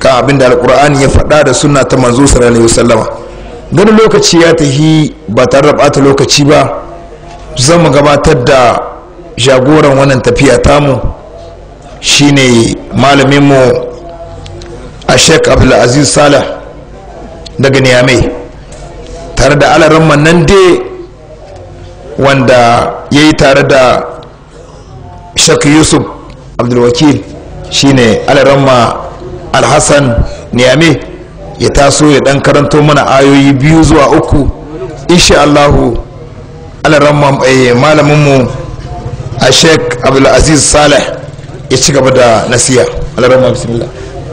kan abin da alkur'ani ya faɗa da sunna ta manzo sallallahu alaihi wasallama ganin lokaci ya tahi ba tare da ɓata lokaci ba zan mu gabatar da jagoran wannan tafiya tamu shine malaminmu a sheik abdulaziz salah daga niyamai tare da alaran nan dai wanda ya yi tare da sheik yusuf abdulwakil shine alaramma alhassan niyame ya taso ya dan karanto mana ayoyi biyu zuwa uku insha allahu alaramma malaminmu a sheik abdulaziz saleh ya ci gaba da nasiya alaramma bismillah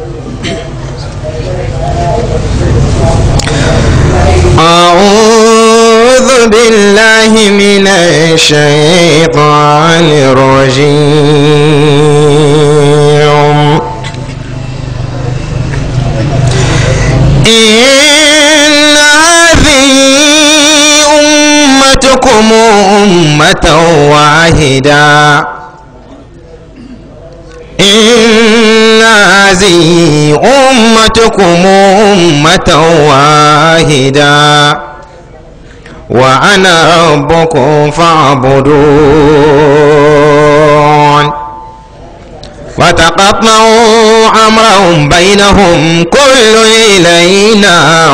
أعوذ بالله من الشيطان الرجيم إن هذه أمتكم أمة واحدة إن هذه أمتكم أمة واحدة وأنا ربكم فاعبدون وتقطعوا أمرهم بينهم كل إلينا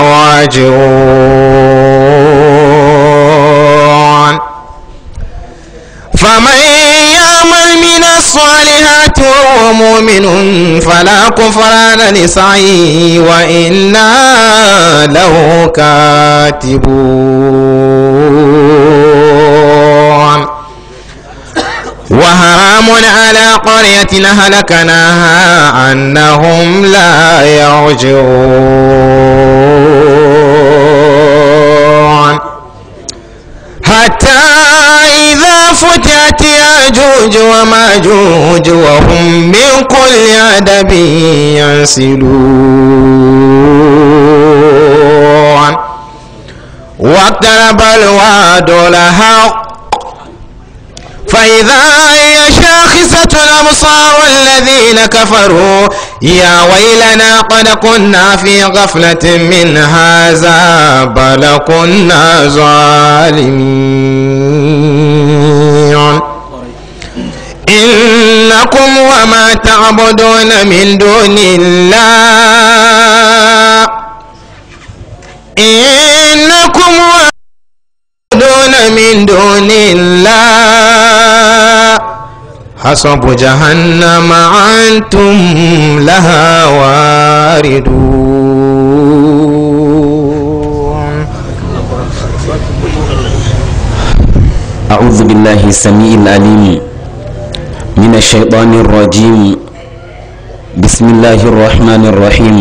راجعون فمن يعمل من الصالحات وهو مؤمن فلا كفران لسعيه وإنا له كاتبون وحرام على قرية هلكناها أنهم لا يرجعون حتى إذا فتحت يأجوج وماجوج وهم من كل عدب ينسلون واقترب الوعد الحق فإذا هي شاخصة الأبصار الذين كفروا يا ويلنا قد كنا في غفلة من هذا بل كنا ظالمين إنكم وما تعبدون من دون الله إنكم وما تعبدون من دون الله حسب جهنم أنتم لها واردون أعوذ بالله السميع العليم من الشيطان الرجيم بسم الله الرحمن الرحيم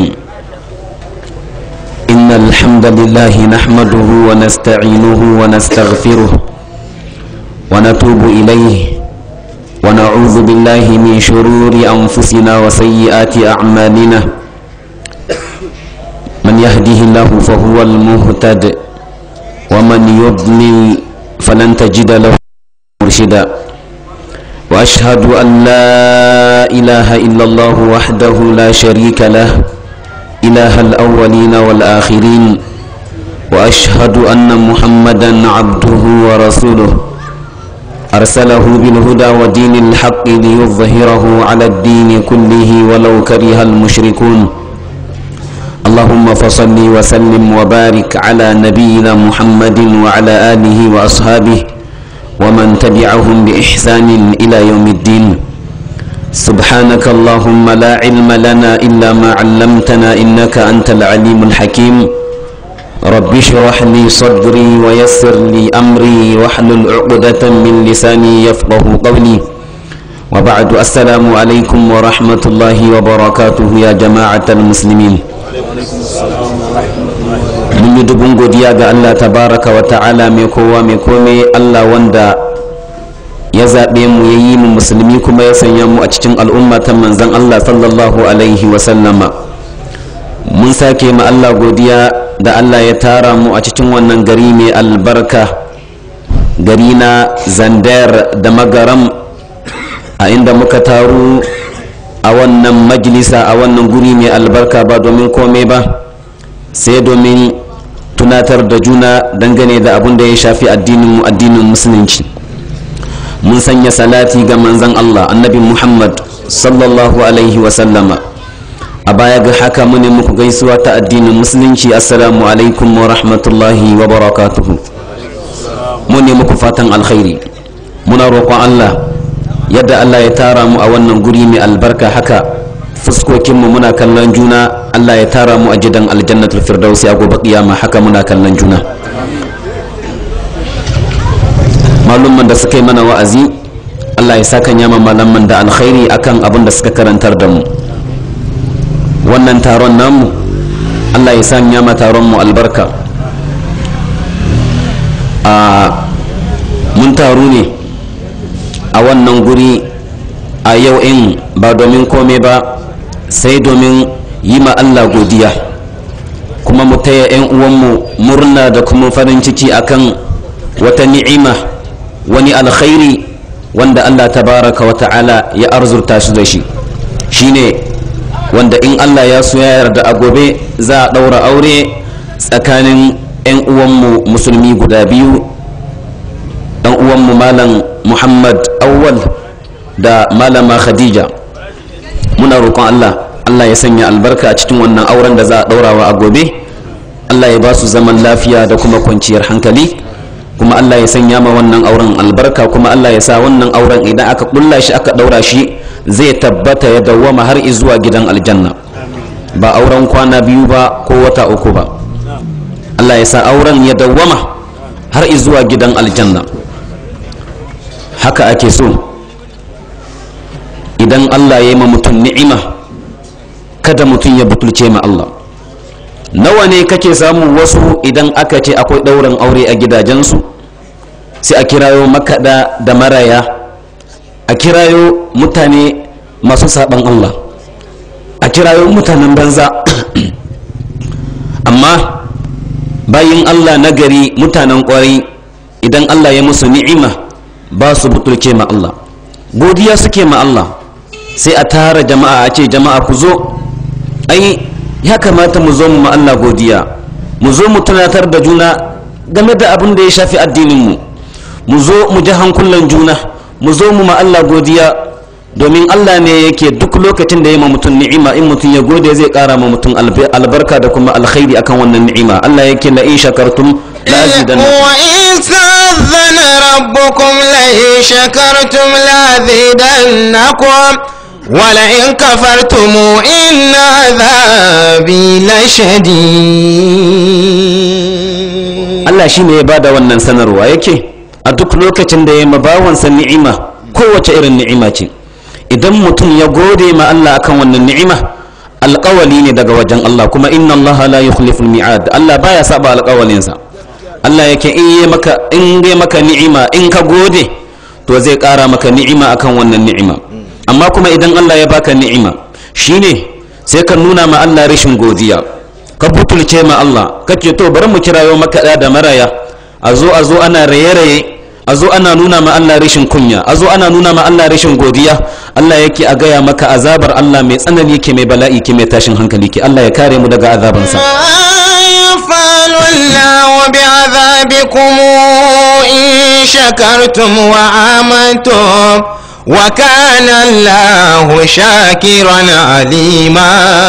إن الحمد لله نحمده ونستعينه ونستغفره ونتوب إليه ونعوذ بالله من شرور أنفسنا وسيئات أعمالنا من يهده الله فهو المهتد ومن يضلل فلن تجد له مرشدا واشهد ان لا اله الا الله وحده لا شريك له اله الاولين والاخرين واشهد ان محمدا عبده ورسوله ارسله بالهدى ودين الحق ليظهره على الدين كله ولو كره المشركون اللهم فصل وسلم وبارك على نبينا محمد وعلى اله واصحابه ومن تبعهم باحسان الى يوم الدين سبحانك اللهم لا علم لنا الا ما علمتنا انك انت العليم الحكيم رب اشرح لي صدري ويسر لي امري واحلل عقده من لساني يفقه قولي وبعد السلام عليكم ورحمه الله وبركاته يا جماعه المسلمين mun yi dubun godiya ga Allah tabaraka wa ta'ala mai kowa mai kome Allah wanda ya zaɓe mu ya yi mu musulmi kuma ya sanya mu a cikin al'umma ta manzan Allah sallallahu alaihi wa sallama mun sake ma Allah godiya da Allah ya tara mu a cikin wannan gari mai albarka gari na zandar da magaram a inda muka taru a wannan majalisa a wannan guri mai albarka ba domin komai ba sai domin tunatar da juna dangane da abin da ya shafi addinin addinin musulunci mun sanya salati ga manzon Allah annabi Muhammad sallallahu alaihi wasallama a baya ga haka mune muku gaisuwa ta addinin musulunci assalamu alaikum wa rahmatullahi wa barakatuhu mune muku fatan alkhairi muna roƙon Allah yadda Allah ya tara mu a wannan guri mai albarka haka fuskokinmu muna kallon juna Allah ya tara mu a gidan aljannatul firdausi a gobe kiyama haka muna kallon juna malumman da suka yi mana wa'azi Allah ya saka nyama malaman da alkhairi akan abin da suka karantar da mu wannan taron namu Allah ya sa nyama taron mu albarka a mun taru ne a wannan guri a yau in ba domin kome ba sai domin yi ma Allah godiya kuma mu taya 'yan uwanmu murna da kuma farin ciki akan wata ni'ima wani alkhairi wanda Allah tabaraka wa ta'ala ya arzurta shi da shi shine wanda in Allah ya so ya yarda a gobe za a ɗaura aure tsakanin 'yan uwanmu musulmi guda biyu ɗan uwanmu malam muhammad awwal da malama khadija muna roƙon Allah Allah ya sanya albarka a cikin wannan auren da za a ɗaurawa a gobe Allah ya ba su zaman lafiya da kuma kwanciyar hankali kuma Allah ya sanya ma wannan auren albarka kuma Allah ya sa wannan auren idan aka kulla shi aka daura shi zai tabbata ya dawwama har zuwa gidan aljanna ba auren kwana biyu ba ko wata uku ba Allah ya sa auren ya dawwama har zuwa gidan aljanna haka ake so idan Allah ya yi ma mutum ni'ima kada mutum ya butulce ma Allah nawa ne kake samu wasu idan aka ce akwai ɗaurin aure a gidajensu sai a kirayo makaɗa da maraya a kirayo mutane masu saɓan Allah a kirayo mutanen banza amma bayin Allah na gari mutanen ƙwari idan Allah ya musu ni'ima ba su butulce ma Allah godiya suke ma Allah sai a tara jama'a a ce jama'a ku zo ai ya kamata mu zo mu ma Allah godiya mu zo mu tunatar da juna game da abin da ya shafi addininmu mu zo mu ji hankulan juna mu zo mu ma Allah godiya domin Allah ne yake duk lokacin da ya ma mutum ni'ima in mutum ya gode zai kara ma mutum albarka da kuma alkhairi akan wannan ni'ima Allah yake la in shakartum la azidannakum wa in sa'adhana rabbukum la in shakartum la azidannakum ولئن كفرتم إن عذابي لشديد Allah shi ne ya bada wannan sanarwa yake a duk lokacin da ya mabawansa ni'ima kowace irin ni'ima ce idan mutum ya gode ma Allah akan wannan ni'ima alƙawali ne daga wajen Allah kuma inna Allah la yukhlifu mi'ad Allah baya saba alƙawalinsa Allah yake in yi maka in dai maka ni'ima in ka gode to zai ƙara maka ni'ima akan wannan ni'ima amma kuma idan Allah ya baka ni'ima shine sai ka nuna ma Allah rashin godiya ka butulce ma Allah kace to bari mu kirayo maka da maraya a zo a zo ana raye-raye a zo ana nuna ma Allah rashin kunya a zo ana nuna ma Allah rashin godiya Allah yake a gaya maka azabar Allah mai tsanani ke mai bala'i ke mai tashin hankali ke Allah ya kare mu daga azabansa يفعل الله بعذابكم إن شكرتم وآمنتم وكان الله شاكرا عليما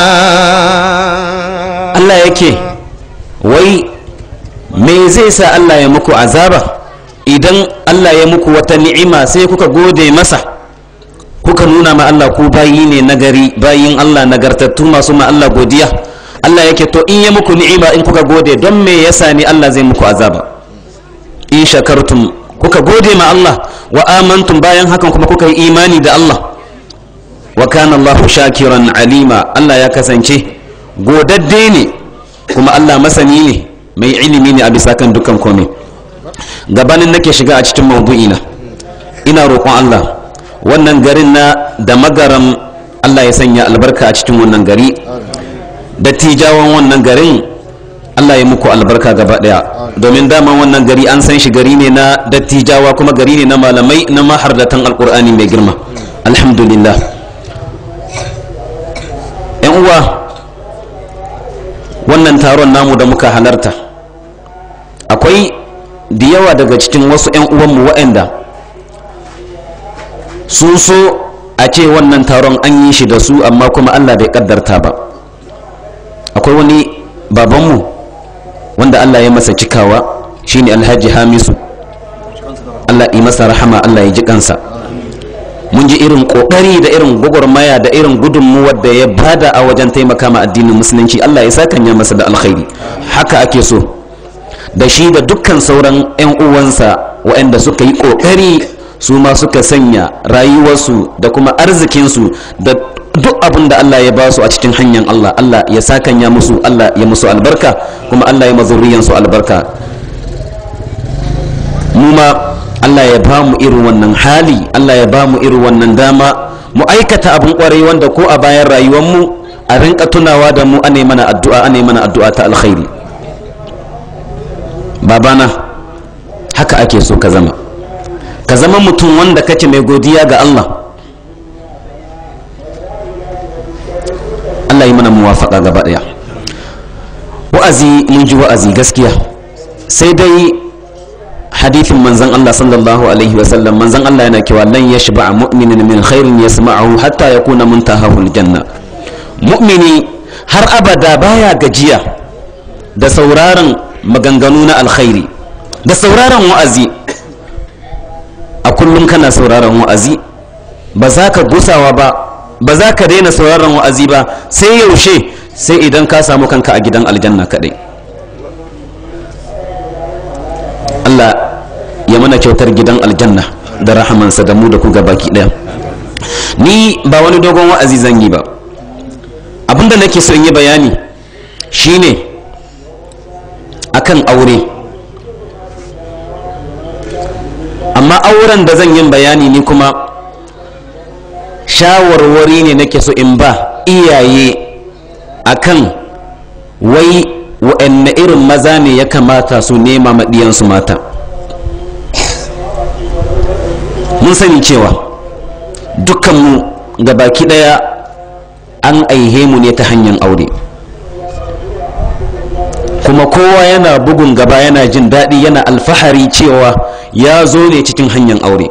Allah yake wai me zai sa Allah ya muku azaba idan Allah ya muku wata ni'ima sai kuka gode masa kuka nuna ma Allah ku bayi ne nagari bayin Allah nagartattu masu ma Allah godiya Allah yake to in ya muku ni'ima in kuka gode don me yasa ne Allah zai muku azaba in shakartum kuka gode ma Allah wa amantum bayan hakan kuma kuka yi imani da Allah wa kana Allahu shakiran alima Allah ya kasance godadde ne kuma Allah masani ne mai ilimi ne a bisa kan dukkan komai gabanin nake shiga a cikin maudu'ina ina roƙon Allah wannan garin na da magaram Allah ya sanya albarka a cikin wannan gari dattijawan wannan garin Allah ya muku albarka gaba daya domin dama wannan gari an san shi gari ne na dattijawa kuma gari ne na malamai na mahardatan alkur'ani mai girma alhamdulillah uwa wannan taron namu da muka halarta akwai da yawa daga cikin wasu 'yan uwanmu waɗanda sun so a ce wannan taron an yi shi da su amma kuma allah bai kaddarta ba akwai wani babanmu wanda allah ya masa cikawa shine alhaji hamisu allah yi masa rahama allah ya ji kansa mun ji irin kokari da irin gwagwarmaya da irin gudunmuwar da ya bada a wajen taimaka ma addinin musulunci allah ya sakanya masa da alkhairi haka ake so da shi da dukkan sauran 'yan uwansa waɗanda suka yi kokari su ma suka sanya rayuwarsu da kuma arzikinsu da duk abin da Allah ya ba su a cikin hanyar Allah Allah ya sakanya musu Allah ya musu albarka kuma Allah ya mazurriyansu albarka mu ma Allah ya ba mu irin wannan hali Allah ya ba mu irin wannan dama mu aikata abin kwarai wanda ko a bayan rayuwarmu a rinka tunawa da mu ane mana addu'a ane mana addu'a ta alkhairi babana haka ake so ka zama ka zama mutum wanda kake mai godiya ga Allah Allah yi mana muwafaka gaba daya wa'azi mun ji wa'azi gaskiya sai dai hadithin manzon Allah sallallahu alaihi wasallam manzon Allah yana cewa lan yashba mu'minin min khairin yasma'uhu hatta yakuna muntahahu aljanna mu'mini har abada baya gajiya da sauraron maganganu na alkhairi da sauraron wa'azi a kullum kana sauraron wa'azi ba za ka gusawa ba ba za ka daina sauraron wa'azi ba sai yaushe sai idan ka samu kanka a gidan aljanna kadai Allah ya mana kyautar gidan aljanna da rahamansa da mu da ku baki daya ni ba wani dogon wa'azi zan yi ba abinda nake son yi bayani shine akan aure amma auren da zan yin bayani ni kuma shawarwari ne nake so in ba iyaye akan wai wa'anne irin maza ne ya kamata su nema maɗiyansu mata mun sani cewa dukkanmu ga baki ɗaya an aihe mu ne ta hanyar aure kuma kowa yana bugun gaba yana jin daɗi yana alfahari cewa ya zo ne cikin hanyar aure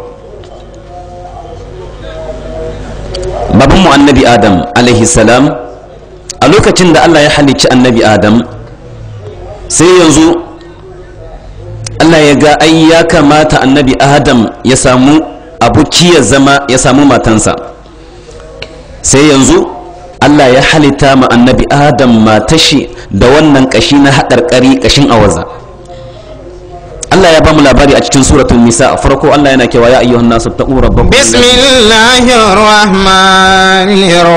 babanmu annabi adam alaihi salam a lokacin da allah ya halicci annabi adam sai yanzu allah ya ga ai ya kamata annabi adam ya samu abuki ya zama ya samu matansa sai yanzu allah ya halitta ma annabi adam matashi da wannan kashi na haƙarƙari kashin awaza Allah ya bamu labari a cikin suratul nisa a farko Allah yana cewa ya ayyuhan nasu taqu rabbakum bismillahir rahmanir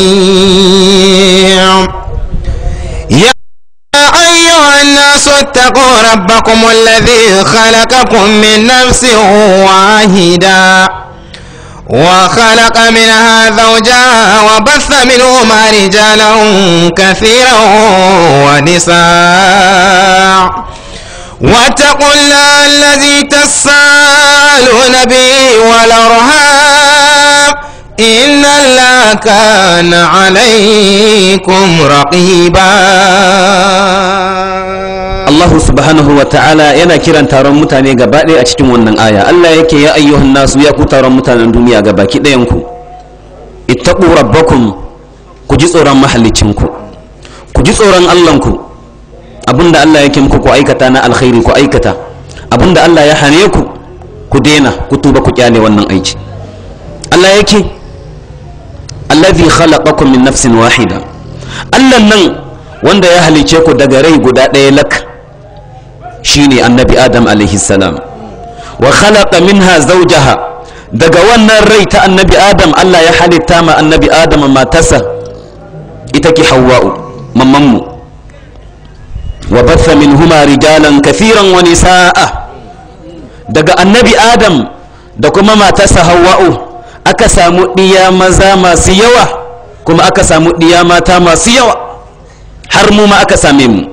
rahim ya أيها الناس اتقوا ربكم الذي خلقكم من نفس واحدة وخلق منها زوجها وبث منهما رجالا كثيرا ونساء واتقوا الله الذي تسالون به والارham إن الله كان عليكم رقيبا Allah subhanahu wa ta'ala yana kiran taron mutane gaba ɗaya a cikin wannan aya Allah yake ya ayyuhan nasu ya ku taron mutanen duniya gaba ki ɗayan ku ittaqu rabbakum ku ji tsoron mahallicinku ku ji tsoron Allahnku abinda Allah yake muku ku aikata na alkhairi ku aikata abinda Allah ya hane ku ku daina ku tuba ku kyale wannan aiki Allah yake allazi khalaqakum min nafsin wahida Allah nan wanda ya halice ku daga rai guda ɗaya lak shine annabi Adam alaihi salam wa khalaqa minha zawjaha daga wannan rai ta annabi Adam Allah ya halitta ma annabi Adam matarsa ita ke Hawwa'u mammanmu wa batha minhuma rijalan kathiran wa nisaa daga annabi Adam da kuma matarsa Hawwa'u aka samu ɗiya maza masu yawa kuma aka samu ɗiya mata masu yawa har mu ma aka same mu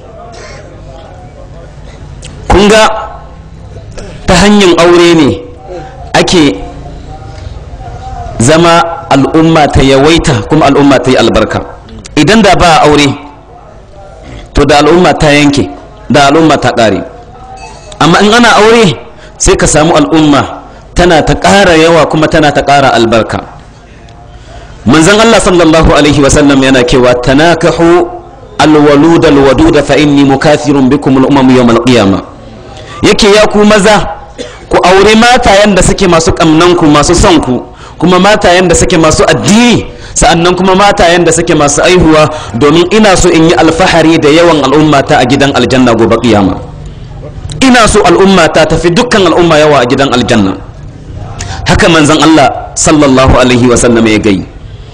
kun ga ta hanyar aure ne ake zama al'umma ta yawaita kuma al'umma ta yi albarka idan da ba aure to da al'umma ta yanke da al'umma ta ƙare amma in ana aure sai ka samu al'umma tana ta ƙara yawa kuma tana ta ƙara albarka manzon Allah sallallahu alaihi wasallam yana cewa tanakahu alwalud alwadud fa inni mukathirun bikum al-umam yawm al-qiyamah yake ya ku maza ku aure matayen da suke masu kamnan ku masu son ku kuma matayen da suke masu addini sa'annan kuma matayen da suke masu aihuwa domin ina so in yi alfahari da yawan al'ummata a gidan aljanna gobe kiyama ina so al'ummata tafi dukkan al'umma yawa a gidan aljanna haka manzon Allah sallallahu alaihi wa sallam ya gai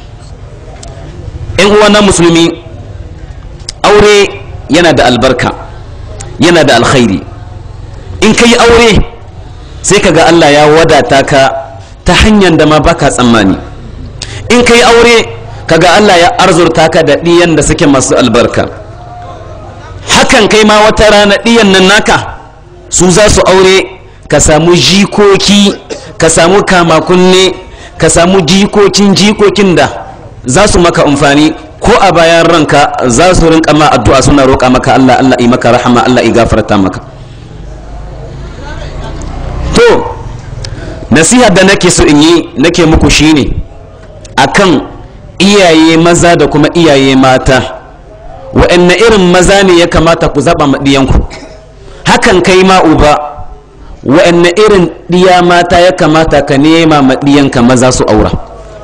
yan uwana musulmi aure yana da albarka yana da alkhairi in ka yi aure sai ka ga Allah ya wadata ka ta hanyar da ma baka tsammani in ka yi aure ka ga Allah ya arzurta ka da ɗiyan da suke masu albarka hakan kai ma wata rana ɗiyan nan naka su za su aure ka samu jikoki ka samu kamakunne ka samu jikokin jikokin da za su maka amfani ko a bayan ranka za su rinka ma addu'a suna roƙa maka Allah Allah yi maka rahama Allah yi gafarta maka to nasiha da nake so in yi nake muku shine akan iyaye maza da kuma iyaye mata wa'anne irin maza ne ya kamata ku zaɓa maɗiyanku hakan kai ma uba wa'anne irin ɗiya mata ya kamata ka nema maɗiyanka maza su aura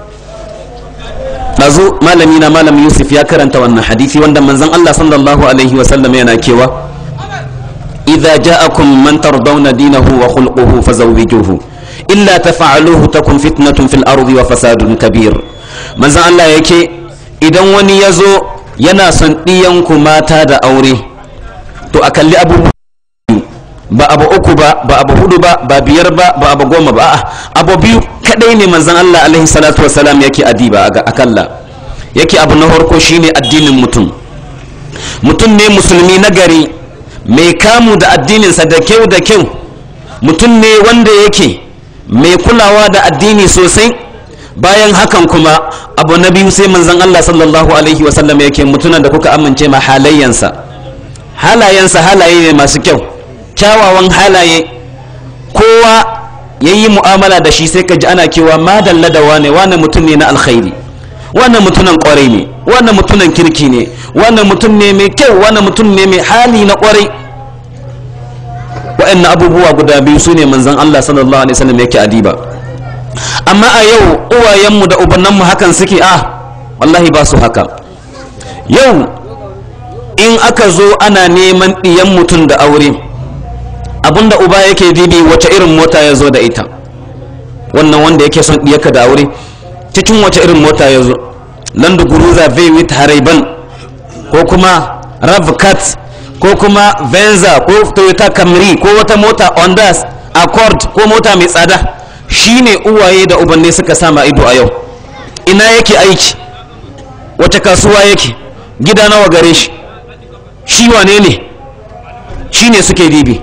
ɗazu malami na malam yusuf ya karanta wannan hadisi wanda manzon allah sallallahu alaihi wasallam yana kewa idza ja'akum man tardawna dinahu wa khulquhu fazawwijuhu illa tafa'aluhu takun fitnatun fil ardi wa fasadun kabir manzon allah yake idan wani ya zo yana son ɗiyanku mata da aure to a kalli abubuwa ba abu uku ba ba abu hudu ba ba biyar ba ba abu goma ba a'a abu biyu kadai ne manzon Allah alaihi salatu wassalam yake adiba a akalla yake abu na farko shine addinin mutum mutum ne musulmi na gari mai kamu da addininsa da kyau da kyau mutum ne wanda yake mai kulawa da addini sosai bayan hakan kuma abu na biyu sai manzon Allah sallallahu alaihi wasallam yake mutunan da kuka amince ma halayyansa halayensa halaye ne masu kyau kyawawan halaye kowa ya yi mu'amala da shi sai ka ji ana kewa madalla da wane wane mutum ne na alkhairi wane mutunan kwarai ne wane mutunan kirki ne wane mutum ne mai kyau wane mutum ne mai hali na kwarai wa'annan abubuwa guda biyu su ne manzon Allah sallallahu alaihi wasallam yake adiba amma a yau uwayenmu da ubannanmu hakan suke a wallahi ba su haka yau in aka zo ana neman ɗiyan mutum da aure abinda uba yake dibi wace irin mota ya zo da ita wannan wanda yake son ɗiyarka da aure cikin wace irin mota ya zo land guruza with haraiban ko kuma ravcat ko kuma venza ko toyota camry ko wata mota ondas accord ko mota mai tsada shine uwaye da ubanne suka sama ido a yau ina yake aiki wace kasuwa yake gida nawa gare shi shi wane ne shine suke dibi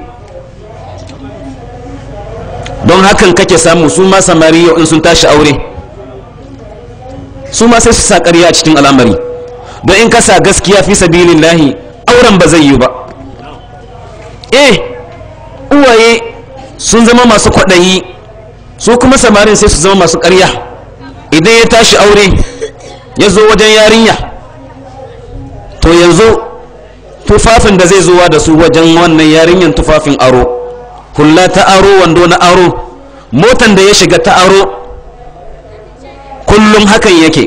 don hakan kake samu su ma samari yau in sun tashi aure su ma sai su sa ƙarya a cikin al'amari don in kasa gaskiya fi sabilin lahi auren ba zai yi ba eh uwaye sun zama masu kwaɗayi su kuma samarin sai su zama masu ƙarya idan ya tashi aure ya zo wajen yarinya to yanzu tufafin da zai zuwa da su wajen wannan yarinyan tufafin aro hula ta aro wando na aro motan da ya shiga ta aro kullum hakan yake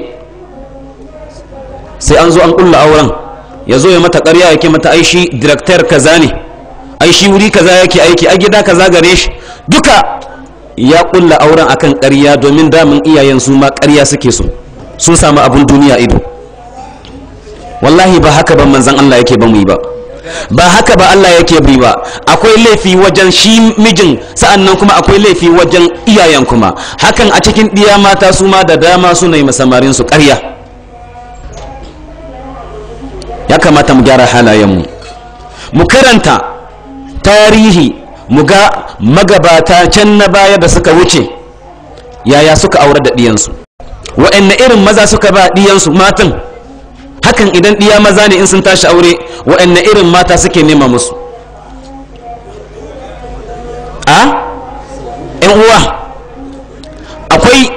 sai an zo an kulla auren ya zo ya mata ƙarya yake mata aishi director kaza ne aishi wuri kaza yake aiki a gida kaza gare shi duka ya kulla auren akan ƙarya domin damin iyayen su ma ƙarya suke so sun samu abun duniya ido wallahi ba haka ban manzan Allah yake ba mu yi ba ba haka ba Allah yake bi ba akwai laifi wajen shi mijin sa'annan kuma akwai laifi wajen iyayen kuma hakan a cikin ɗiya mata su ma da dama suna yi masamarin su ƙarya ya kamata mu gyara halayenmu mu karanta tarihi mu ga magabata can na baya da suka wuce yaya suka aure da ɗiyansu wa'anne irin maza suka ba ɗiyansu matan hakan idan ɗiya maza ne in sun tashi aure waɗanne irin mata suke nema musu a yan uwa akwai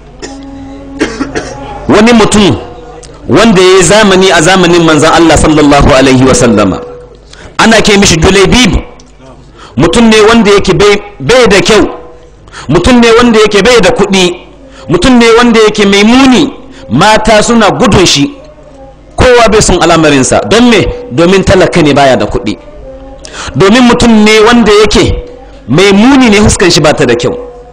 wani mutum wanda ya yi zamani a zamanin manzan Allah sallallahu alaihi wasallama ana ke mishi julaibib mutum ne wanda yake bai da kyau mutum ne wanda yake bai da kuɗi mutum ne wanda yake mai muni mata suna gudun shi kowa bai sun al'amarinsa don me domin talaka ne baya da kuɗi domin mutum ne wanda yake mai muni ne huskan shi bata da kyau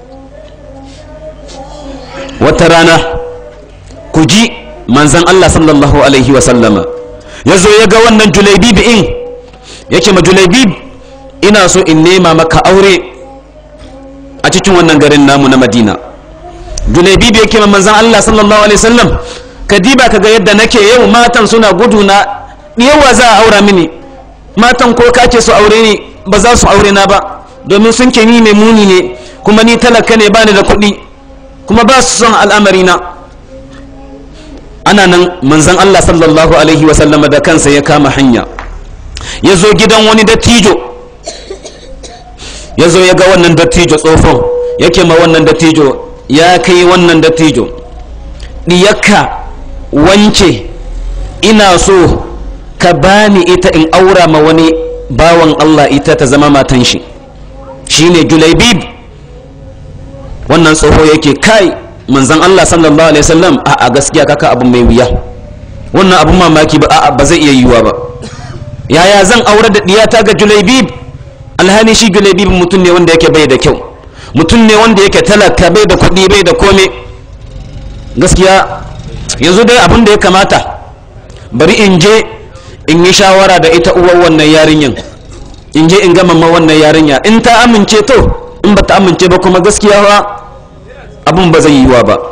wata rana ku ji manzan Allah sallallahu alaihi wasallama ya zo ya ga wannan julaibib in yake ma julaibib ina so in nema maka aure a cikin wannan garin namu na madina julaibib yake ma manzan Allah sallallahu alaihi wasallam ka diba ka ga yadda nake yau matan suna gudu na yawa za a aura mini matan ko kake su aure ni ba za su aure na ba domin sun ke ni mai muni ne kuma ni talaka ne bani da kuɗi kuma ba su son al'amari na ana nan manzan Allah sallallahu alaihi wasallama da kansa ya kama hanya ya zo gidan wani dattijo ya zo ya ga wannan dattijo tsofon yake ma wannan dattijo ya kai wannan dattijo diyakka wance ina so ka bani ita in aura ma wani bawan Allah ita ta zama matan shi shine julaibib wannan tsoho yake kai manzan Allah sallallahu alaihi wasallam a a gaskiya kaka abu mai wuya wannan abun mamaki ba a ba zai iya yiwuwa ba yaya zan aure da diyata ga julaibib alhali shi julaibib mutum ne wanda yake bai da kyau mutum ne wanda yake talaka bai da kuɗi bai da kome gaskiya yanzu dai abin da ya kamata bari in je in yi shawara da ita uwar wannan yarinyan in je in gama ma wannan yarinya in ta amince to in ba ta amince ba kuma gaskiya ba abin ba zai yiwa ba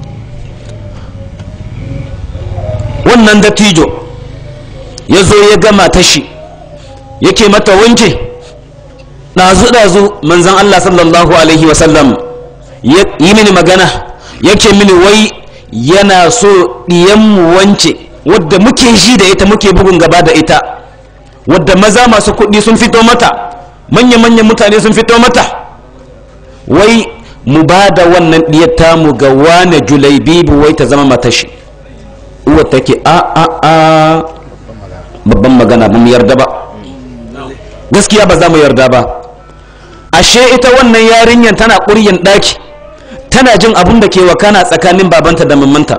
wannan dattijo ya zo ya gama ta shi yake mata wanke ɗazu-ɗazu manzan Allah sallallahu alaihi wasallam yi mini magana yake mini wai yana so ɗiyanmu wance wadda muke ji da ita muke bugun gaba da ita wadda maza masu kuɗi sun fito mata manya-manyan mutane sun fito mata wai mu ba da wannan ɗiyar tamu ga wane julaibibu wai ta zama matashi uwa take a a a babban magana ba mu yarda ba gaskiya ba za mu yarda ba ashe ita wannan yarinyar tana ƙuryan ɗaki tana jin abun da ke wakana tsakanin babanta da mamanta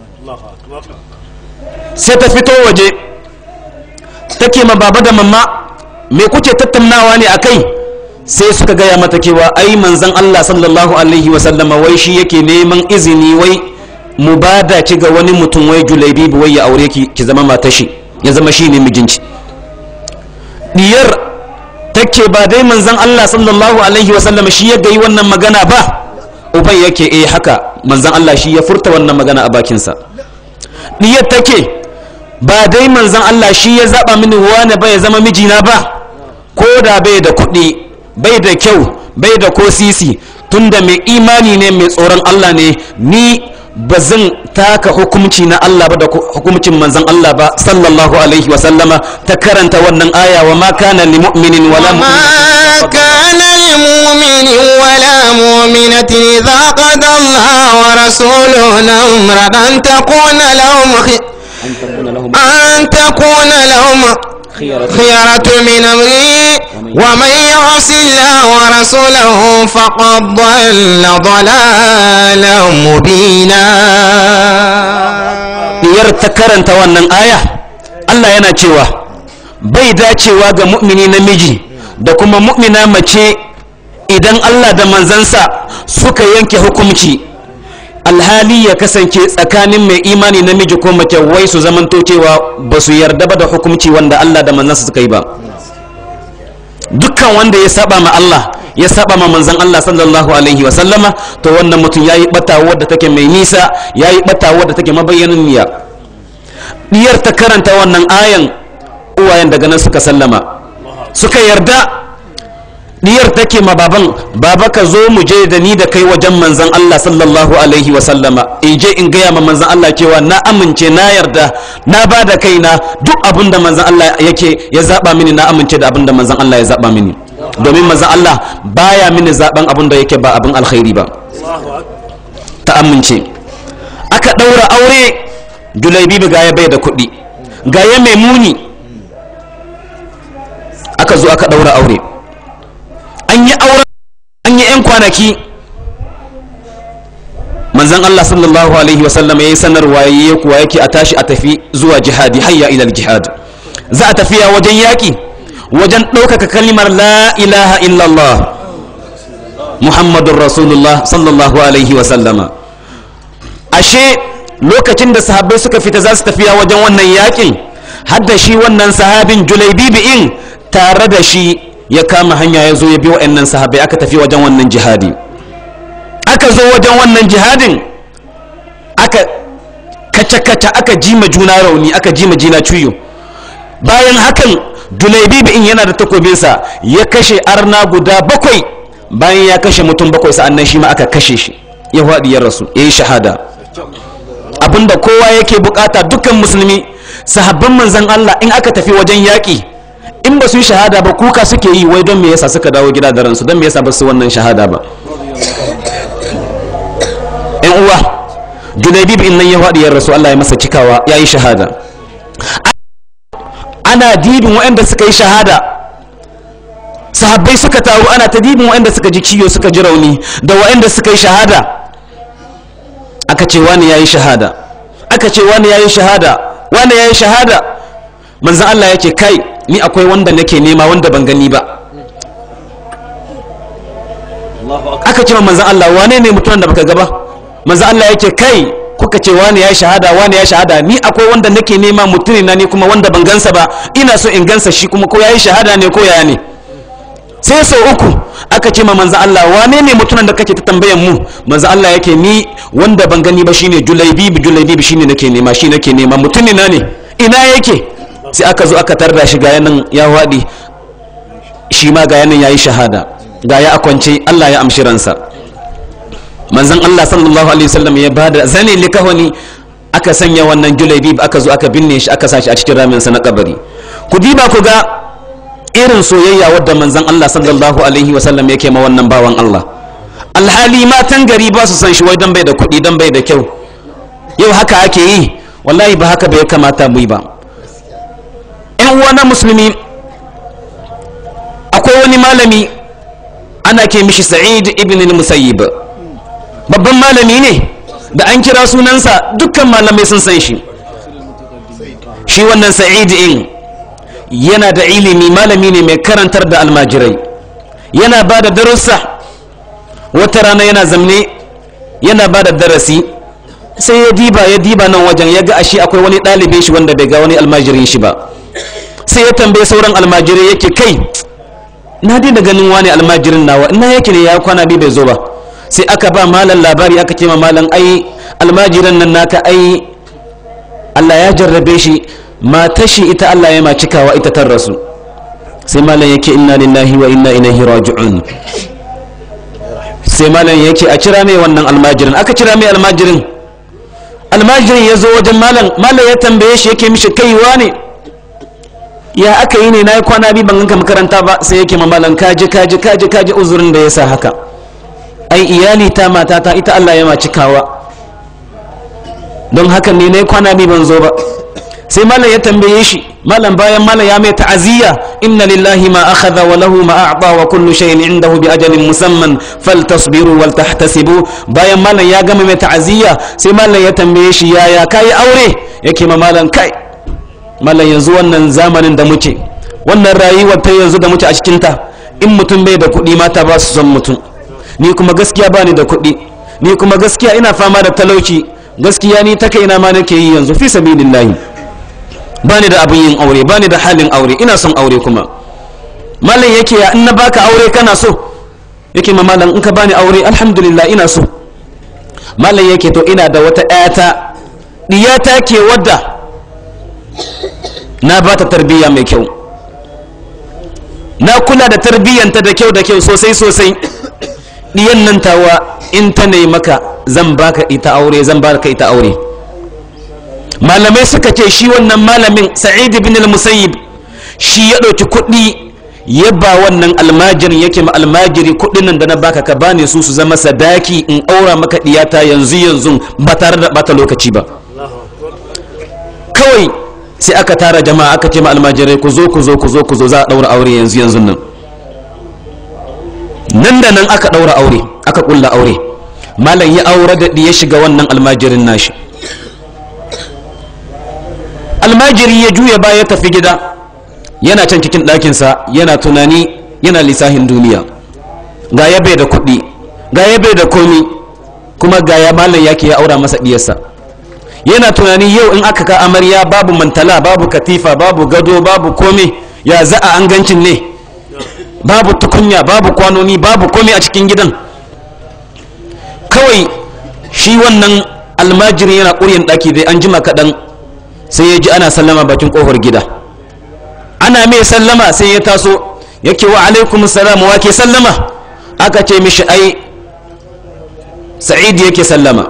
sai ta fito waje take ma baba da mamma me kuke tattaunawa ne akai sai suka gaya mata cewa ai manzon Allah sallallahu alaihi wa sallama wai shi yake neman izini wai mu bada ki ga wani mutum wai julaibi wai ya aure ki ki zama matar shi ya zama shi ne mijinki diyar take ba dai manzon Allah sallallahu alaihi wa sallama shi ya gayi wannan magana ba ubai yake eh haka manzon Allah shi ya furta wannan magana a bakinsa diyar take ba dai manzan Allah shi ya zaba mini wane ba ya zama mijina ba ko da bai da kuɗi bai da kyau bai da ko sisi tunda mai imani ne mai tsoron Allah ne ni ba zan taka hukumci na Allah ba da hukumcin manzan Allah ba sallallahu alaihi wa sallama ta karanta wannan aya wa ma kana li mu'minin wala ما كان لمؤمن ولا مؤمنة إذا قضى الله ورسوله أمرا أن تكون لهم خ- أن تكون لهم خيرة من أمره ومن يعص الله ورسوله فقد ضل ضلالا مبينا diyar ta karanta wannan aya Allah yana cewa bai dacewa ga mu'mini namiji da kuma mu'mina mace idan Allah da manzansa suka yanke hukumci alhali ya kasance tsakanin mai imani namiji ko mace wai su zamanto cewa ba su yarda ba da hukumci wanda Allah da manzansa suka yi ba dukkan wanda ya saba ma Allah ya saba ma manzon Allah sallallahu alaihi wa sallama to wannan mutum yayi bata wadda take mai nisa yayi bata wadda take mabayyanin niyya diyar ta karanta wannan ayan uwayen daga nan suka sallama suka yarda diyar take ma baban baba ka zo mu je da ni da kai wajen manzon Allah sallallahu alaihi wa sallama in je in gaya ma manzon Allah cewa na amince na yarda na ba da kaina duk abin da manzon Allah yake ya zaba mini na amince da abin da manzon Allah ya zaba mini domin manzon Allah baya mini zaben abin da yake ba abin alkhairi ba ta amince aka daura aure julaibi ga ya bai da kuɗi ga ya mai muni aka zo aka daura aure an yi auren an yi 'yan kwanaki manzan Allah sallallahu alaihi wasallam ya yi sanarwa ya kuwa yake a tashi a tafi zuwa jihadi hayya ilal jihad za a tafiya wajen yaƙi wajen ɗaukaka kalimar la ilaha illallah muhammadun rasulullah sallallahu alaihi wasallama ashe lokacin da sahabbai suka fita za su tafiya wajen wannan yaƙin hadda shi wannan sahabin julaibibi'in tare da shi ya kama hanya ya zo ya bi wa'annan sahabai aka tafi wajen wannan jihadi aka zo wajen wannan jihadin aka kace-kace aka jima juna rauni aka jima jina cuyo bayan hakan dulaibibi in yana da takobinsa ya kashe arna guda bakwai bayan ya kashe mutum bakwai sa'annan shi ma aka kashe shi ya faɗi ya rasu ya yi shahada abinda kowa yake bukata dukkan musulmi sahabban manzan Allah in aka tafi wajen yaƙi in ba su yi shahada ba kuka suke yi wai don me yasa suka dawo gida da ransu don me yasa ba su wannan shahada ba yan uwa junaibib in nan ya faɗi yan rasu Allah ya masa cikawa ya yi shahada ana dibin waɗanda suka yi shahada sahabbai suka taru ana ta dibin waɗanda suka ji ciwo suka ji rauni da waɗanda suka yi shahada aka ce wani ya yi shahada aka ce wani ya yi shahada wani ya yi shahada manzan Allah ya ce kai ni akwai wanda nake nema wanda ban gani ba aka ce manzan Allah wane ne mutumin da baka gaba manzan Allah yake kai kuka ce wani ya shahada wani ya shahada ni akwai wanda nake nema mutune na ni kuma wanda ban gansa ba ina so in gansa shi kuma ko yayi shahada ne ko yaya ne sai sau uku aka ce ma manzan Allah wane ne mutumin da kake ta tambayan mu manzan Allah yake ni wanda ban gani ba shine julaibib julaibib shine nake nema shi nake nema mutune na ne ina yake sai aka zo aka tarda shi ga yanan ya waɗi shi ma ga yanan ya yi shahada ga ya akwance Allah ya amshi ransa manzon Allah sallallahu alaihi wasallam ya bada zane likahoni aka sanya wannan julaibib aka zo aka binne shi aka sashi a cikin raminsa na kabari ku diba ku ga irin soyayya wadda manzon Allah sallallahu alaihi wasallam yake ma wannan bawan Allah alhali matan gari ba su san shi wai dan bai da kuɗi dan bai da kyau yau haka ake yi wallahi ba haka bai kamata mu yi ba yan uwa na musulmi akwai wani malami ana ke mishi sa'id ibn al-musayyib babban malami ne da an kira sunansa dukkan malamai sun san shi shi wannan sa'id in yana da ilimi malami ne mai karantar da almajirai yana ba da darussa wata rana yana zamne yana ba da darasi sai ya diba ya diba nan wajen ya ga ashe akwai wani ɗalibin shi wanda bai ga wani almajirin shi ba sai ya tambaye sauran almajirai yake kai na daina ganin wani almajirin nawa ina yake ne ya kwana biyu bai zo ba sai aka ba malam labari aka ce ma malam ai almajiran nan naka ai Allah ya jarrabe shi mata shi ita Allah ya ma cikawa ita tar rasu sai malam yake inna lillahi wa inna ilaihi raji'un sai malam yake a kira mai wannan almajirin aka kira mai almajirin almajirin ya zo wajen malam malam ya tambaye shi yake mishi kaiwa ne ya aka yi ne na yi kwana biyu ban ganka makaranta ba sai yake ma malam kaji kaji kaji kaji uzurin da ya sa haka ai iyali ta matata ita Allah ya ma cikawa don haka ne na yi kwana biyu ban zo ba sai malam ya tambaye shi malam bayan malam ya mai ta'aziyya inna lillahi ma akhadha wa lahu ma a'ta wa kullu shay'in indahu bi ajalin musamman faltasbiru wal tahtasibu bayan malam ya gama mai ta'aziyya sai malam ya tambaye shi yaya kai aure yake ma malam kai malam yanzu wannan zamanin da muke wannan rayuwar ta yanzu da muke a cikin ta in mutum bai da kuɗi mata ba su son mutum ni kuma gaskiya bani da kuɗi ni kuma gaskiya ina fama da talauci gaskiya ni ta kaina ma nake yi yanzu fi sabilillahi bani da abin yin aure bani da halin aure ina son aure kuma malam yake ya in na baka aure kana so yake ma malam in ka bani aure alhamdulillah ina so malam yake to ina da wata ƴata diyata ke wadda na ba ta tarbiyya mai kyau na kula da tarbiyyanta da kyau da kyau sosai sosai diyan nan tawa in ta ne maka zan baka ita aure zan baka ita aure malamai suka ce shi wannan malamin sa'id ibn al-musayyib shi ya ɗauki kuɗi ya ba wannan almajirin yake ma almajiri kuɗin nan da na baka ka bani su su zama sadaki in aura maka diyata yanzu yanzu ba tare da bata lokaci ba kawai sai aka tara jama'a aka ce ma almajirai ku zo ku zo ku zo ku zo za a ɗaura aure yanzu yanzu nan nan da nan aka ɗaura aure aka ƙulla aure malam ya aure da ya shiga wannan almajirin nashi almajiri ya juya baya ya tafi gida yana can cikin ɗakinsa yana tunani yana lissahin duniya ga ya bai da kuɗi ga ya bai da komi kuma ga ya malam yake ya aura masa ɗiyarsa yana tunani yau in aka ka amarya babu mantala babu katifa babu gado babu komi ya za a an gancin ne babu tukunya babu kwanoni babu komi a cikin gidan kawai shi wannan almajirin yana ƙuryan ɗaki dai an jima kaɗan sai ya ji ana sallama bakin ƙofar gida ana mai sallama sai ya taso yake wa alaikum salam wa ke sallama aka ce mishi ai sa'id yake sallama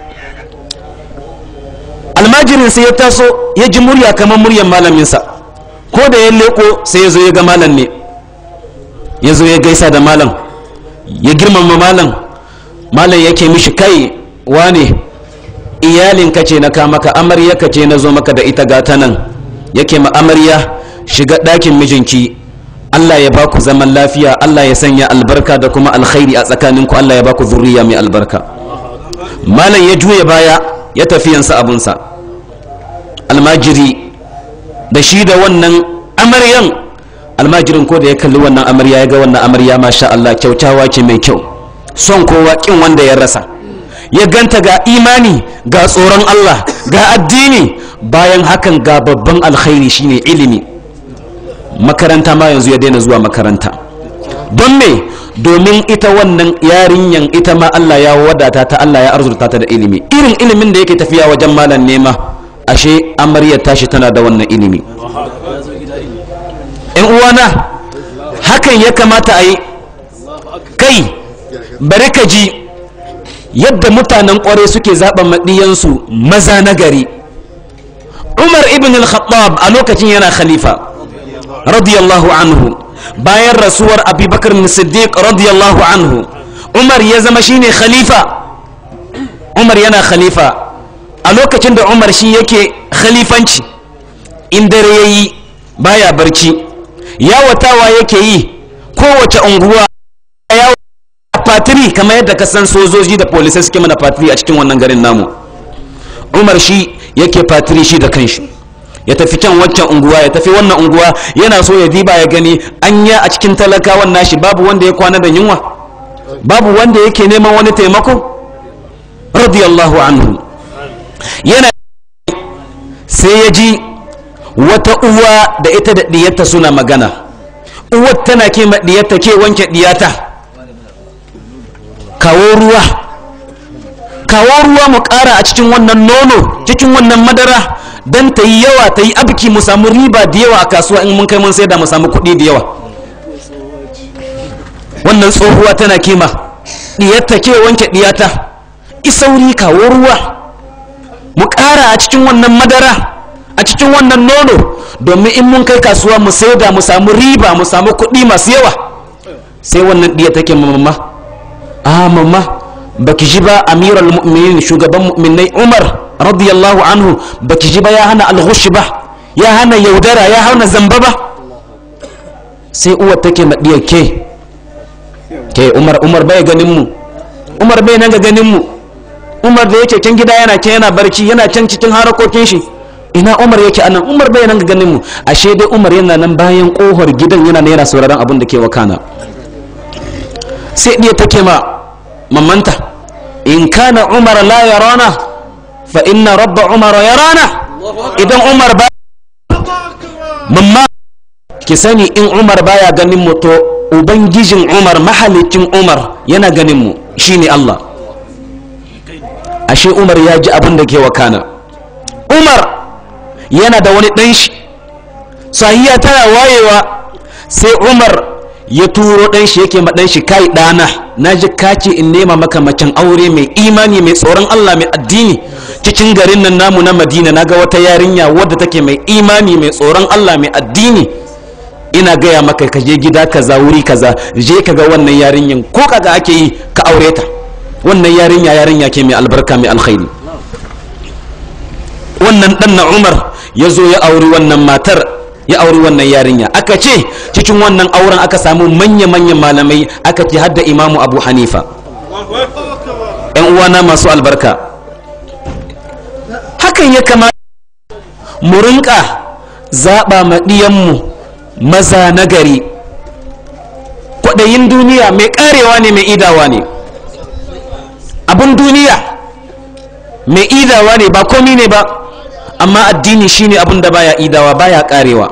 almajirin sai ya taso ya ji murya kamar muryar malaminsa ko da ya leko sai ya zo ya ga malam ne ya zo ya gaisa da malam ya girmama malam malam yake mishi kai wane iyalinka ce na kamaka amarya ka ce na zo maka da ita gata nan yake ma amarya shiga ɗakin mijinki Allah ya baku zaman lafiya Allah ya sanya albarka da kuma alkhairi a tsakaninku Allah ya baku zurriya mai albarka malam ya juya baya ya tafi yansa abunsa almajiri da shi da wannan amaryan almajirin ko da ya kalli wannan amarya ya ga wannan amarya masha Allah kyautawa ce mai kyau son kowa kin wanda ya rasa ya ganta ga imani ga tsoron Allah ga addini bayan hakan ga babban alkhairi shine ilimi makaranta ma yanzu ya daina zuwa makaranta don me domin ita wannan yarinyan ita ma Allah ya wadata ta Allah ya arzurta ta da ilimi irin ilimin da yake tafiya wajen malam nema ashe amarya tashi tana da wannan ilimi in uwana hakan ya kamata a yi kai bari ka ji yadda mutanen kware suke zaɓa maɗiyansu maza na gari umar ibn al-khattab a lokacin yana khalifa radiyallahu anhu bayan rasuwar abubakar siddiq radiyallahu anhu umar ya zama shine khalifa umar yana khalifa a lokacin da umar shi yake khalifanci in dare ya yi baya barci yawatawa yake yi kowace unguwa ya fatiri kamar yadda ka san sojoji da polisai suke mana fatiri a cikin wannan garin namu umar shi yake fatiri shi da kanshi ya tafi can waccan unguwa ya tafi wannan unguwa yana so ya diba ya gani anya a cikin talakawan nashi babu wanda ya kwana da yunwa babu wanda yake neman wani taimako radiyallahu anhu yana sai ya ji wata uwa da ita da diyarta suna magana uwar tana ke diyarta ke wanke diyata kawo ruwa kawo ruwa mu ƙara a cikin wannan nono cikin wannan madara don ta yi yawa ta yi abiki mu samu riba da yawa a kasuwa in mun kai mun saida mu samu kuɗi da yawa wannan tsohuwa tana kima diyarta ke wanke diyata isauri kawo ruwa mu ƙara a cikin wannan madara a cikin wannan nono domin in mun kai kasuwa mu saida mu samu riba mu samu kuɗi masu yawa sai wannan diya take mamma a mamma baki ji ba amiral mu'minin shugaban mu'minai umar radiyallahu anhu baki ji ba ya hana alghush ba ya hana yaudara ya hana zamba ba sai uwar take madiyar ke ke umar umar bai ganin mu umar bai nan ga ganin mu umar da yake can gida yana can yana barci yana can cikin harakokin shi ina umar yake anan umar bai nan ga ganin mu ashe dai umar yana nan bayan kohar gidan yana yana sauraron abin da ke wakana sai ɗiya take ma mamanta in kana umar la yarana fa inna rabba umar yarana idan umar ba mamma ki sani in umar baya ganin mu to ubangijin umar mahalicin umar yana ganin mu shine Allah ashe umar ya ji abin da ke wakana umar yana da wani ɗan shi sahiya tana wayewa sai umar ya turo ɗan shi yake ma ɗan shi kai ɗana na ji kace in nema maka macen aure mai imani mai tsoron allah mai addini cikin garin nan namu na madina na ga wata yarinya wadda take mai imani mai tsoron allah mai addini ina gaya maka ka je gida kaza wuri kaza je ka ga wannan yarinyan ko kaga ake yi ka aure ta wannan yarinya yarinya ke mai albarka mai alkhairi wannan dan na umar ya zo ya auri wannan matar ya auri wannan yarinya aka ce cikin wannan auren aka samu manya-manyan malamai aka ce hadda imamu abu hanifa yan uwana masu albarka hakan ya kamata mu rinka zaɓa maɗiyanmu maza nagari kwaɗayin duniya mai ƙarewa ne mai idawa ne abin duniya mai idawa ne ba komi ne ba amma addini shine abin da baya idawa baya ƙarewa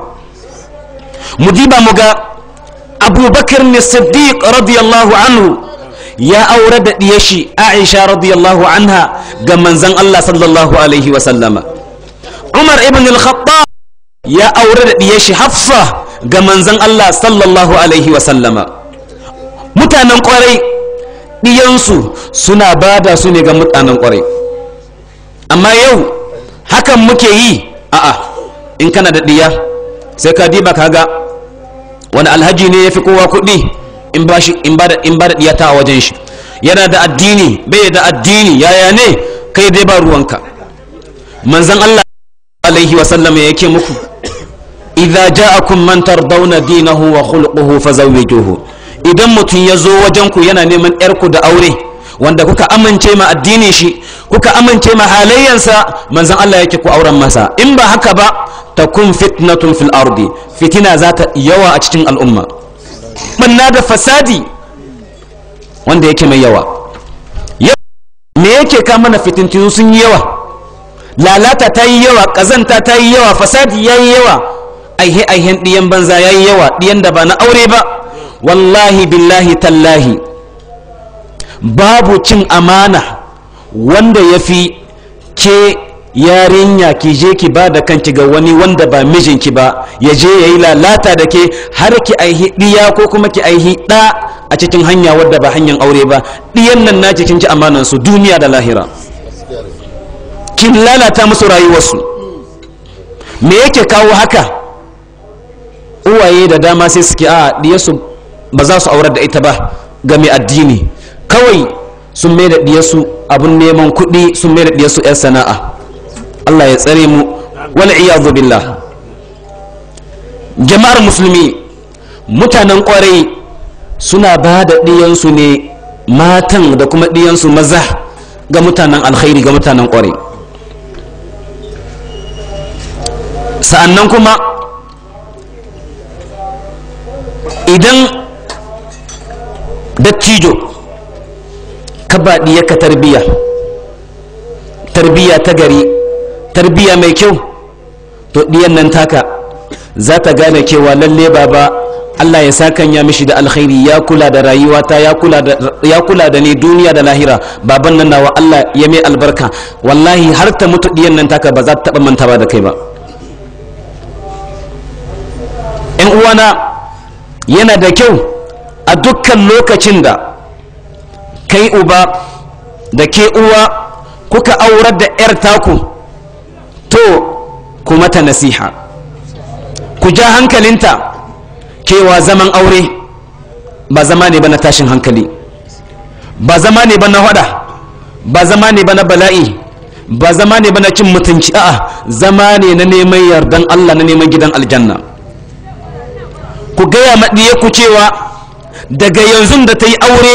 mu diba mu ga abubakar ne siddiq radiyallahu anhu ya aure da ɗiyashi aisha radiyallahu anha ga manzan allah sallallahu alaihi wasallama umar ibn al-khattab ya aure da ɗiyashi hafsa ga manzan Allah sallallahu Alaihi wasallama mutanen kwarai ɗiyansu suna bada su ne ga mutanen kwarai amma yau hakan muke yi a'a in kana da ɗiya sai ka diba kaga wani alhaji ne ya fi kowa kuɗi in ba da ɗiya ta a wajen shi yana da addini bai da addini yaya ne kai dai ba ruwanka manzan Allah alaihi wasallama yake muku idza ja'akum man tardawna dinahu wa khuluquhu fazawwijuhu idan mutum ya zo wajen ku yana neman yar ku da aure wanda kuka amince ma addinin shi kuka amince ma halayyansa manzon Allah yake ku auren masa in ba haka ba takun fitnatun fil ardi fitina za ta yawa a cikin al'umma banna da fasadi wanda yake mai yawa me yake ka mana fitintinu sun yi yawa lalata ta yi yawa ƙazanta ta yi yawa fasadi ya yi yawa aihe aihen ɗiyan banza ya yi yawa ɗiyan da ba na aure ba wallahi billahi tallahi babu cin amana wanda ya fi ke yarinya ki je ki ba da kanki ga wani wanda ba mijinki ba ya je ya yi lalata da ke har ki aihi ɗiya ko kuma ki aihi ɗa a cikin hanya wadda ba hanyar aure ba ɗiyan nan na cikin ci amanansu duniya da lahira kin lalata musu rayuwarsu me yake kawo haka uwaye da dama sai suke a diyarsu ba za su aurar da ita ba ga mai addini kawai sun mai da diyarsu abun neman kuɗi sun mai da diyarsu 'yan sana'a Allah ya tsare mu wal iyadu billah jama'ar musulmi mutanen kwarai suna ba da diyansu ne matan da kuma diyansu maza ga mutanen alkhairi ga mutanen kwarai sa'annan kuma idan dattijo ka baɗi ka tarbiya tarbiya ta gari tarbiya mai kyau to ɗiyan nan taka za ta gane cewa lalle baba Allah ya sakanya mishi da alkhairi ya kula da rayuwata ya kula da ni duniya da lahira baban nan nawa Allah ya mai albarka wallahi har ta mutu ɗiyan nan taka ba za ta taɓa mantawa da kai ba ‘yan uwana yana da kyau a dukkan lokacin da kai uba da ke uwa kuka aurar da 'yar taku to ku mata nasiha ku ja hankalinta cewa zaman aure ba zama ne ba na tashin hankali ba zama ne ba na hada ba zama ne ba na bala'i ba zama ne ba na cin mutunci a'a zama ne na neman yardan allah na neman gidan aljanna ku gaya maɗiye ku cewa daga yanzu da ta yi aure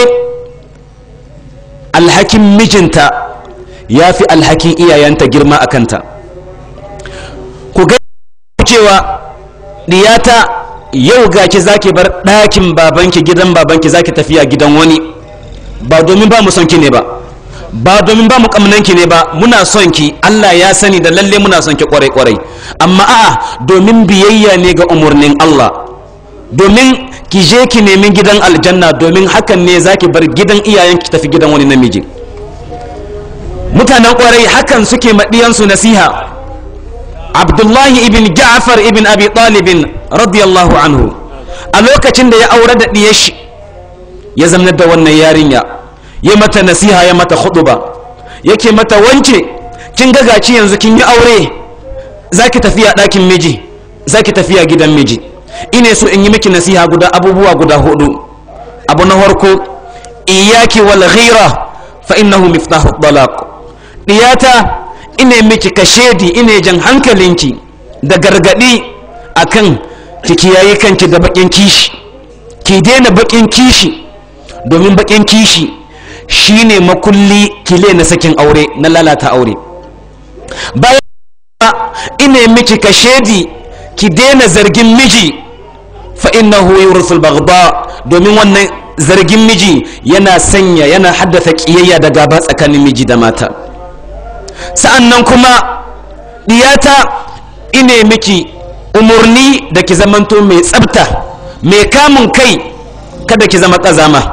alhakin mijinta ya fi alhakin iyayenta girma a kanta ku gaya ku cewa ɗiyata yau gaki zaki bar ɗakin babanki gidan babanki zaki tafiya gidan wani ba domin ba mu son ki ne ba ba domin ba mu kamnanki ne ba muna son ki Allah ya sani da lalle muna son ki kwarai kwarai amma a'a domin biyayya ne ga umarnin Allah domin ki je ki nemi gidan aljanna domin hakan ne zaki bar gidan iyayen ki tafi gidan wani namiji mutanen kwarai hakan suke maɗiyansu nasiha abdullahi ibn ja'far ibn abi talibin radiyallahu anhu a lokacin da ya aure da ɗiyar shi ya zamanar da wannan yarinya ya mata nasiha ya mata ba yake mata wance kin ga gaci yanzu kin yi aure zaki tafiya ɗakin miji zaki tafiya gidan miji ine so in yi miki nasiha guda abubuwa guda hudu abu na farko iyaki wal ghira fa innahu miftahu talaq diyata ine miki kashedi ine jan hankalinki da gargadi akan ki kiyaye kanki da bakin kishi ki daina bakin kishi domin bakin kishi shine makulli kile na sakin aure na lalata aure bayan ine miki kashedi ki daina zargin miji fa innahu yursul baghda domin wannan zargin miji yana sanya yana haddasa kiyayya da gaba tsakanin miji da mata sa'annan kuma diyata ine miki umurni da ki zamanto mai tsabta mai kamun kai kada ki zama kazama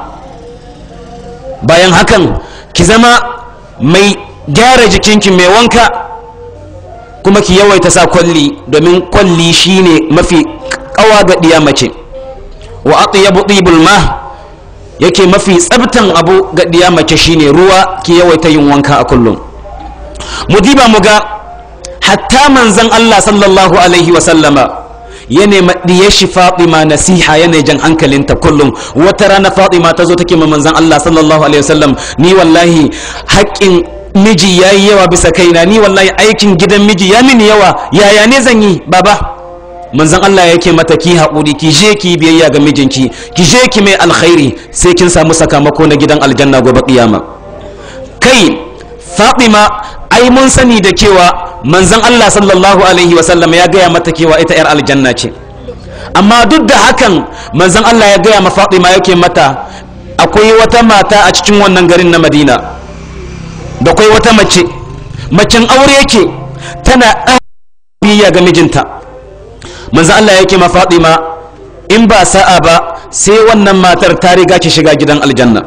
bayan hakan ki zama mai gyara jikinki mai wanka kuma ki yawaita sa kwalli domin kwalli shine mafi kawa ga diya mace wa atyabu tibul ma yake mafi tsabtan abu ga diya mace shine ruwa ki yawaita yin wanka a kullum mu diba mu ga hatta manzon Allah sallallahu alaihi wa sallama ya nema diyar shi Fatima nasiha yana jan hankalinta kullum wata rana Fatima ta zo take ma manzon Allah sallallahu alaihi wa sallam ni wallahi haƙƙin miji ya yi yawa bisa kaina ni wallahi aikin gidan miji ya mini yawa yaya ne zan yi baba manzon Allah yake mata ki haƙuri ki je ki biyayya ga mijinki ki je ki mai alkhairi sai kin samu sakamako na gidan aljanna gobe kiyama kai Fatima ai mun sani da cewa manzon Allah sallallahu alaihi wasallam ya gaya mata cewa ita yar aljanna ce amma duk da hakan manzon Allah ya gaya ma Fatima yake mata akwai wata mata a cikin wannan garin na Madina da kwai wata mace macen aure yake tana biyayya ga mijinta manzo Allah yake ma Fatima in ba sa'a ba sai wannan matar ta riga ki shiga gidan aljanna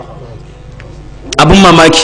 abun mamaki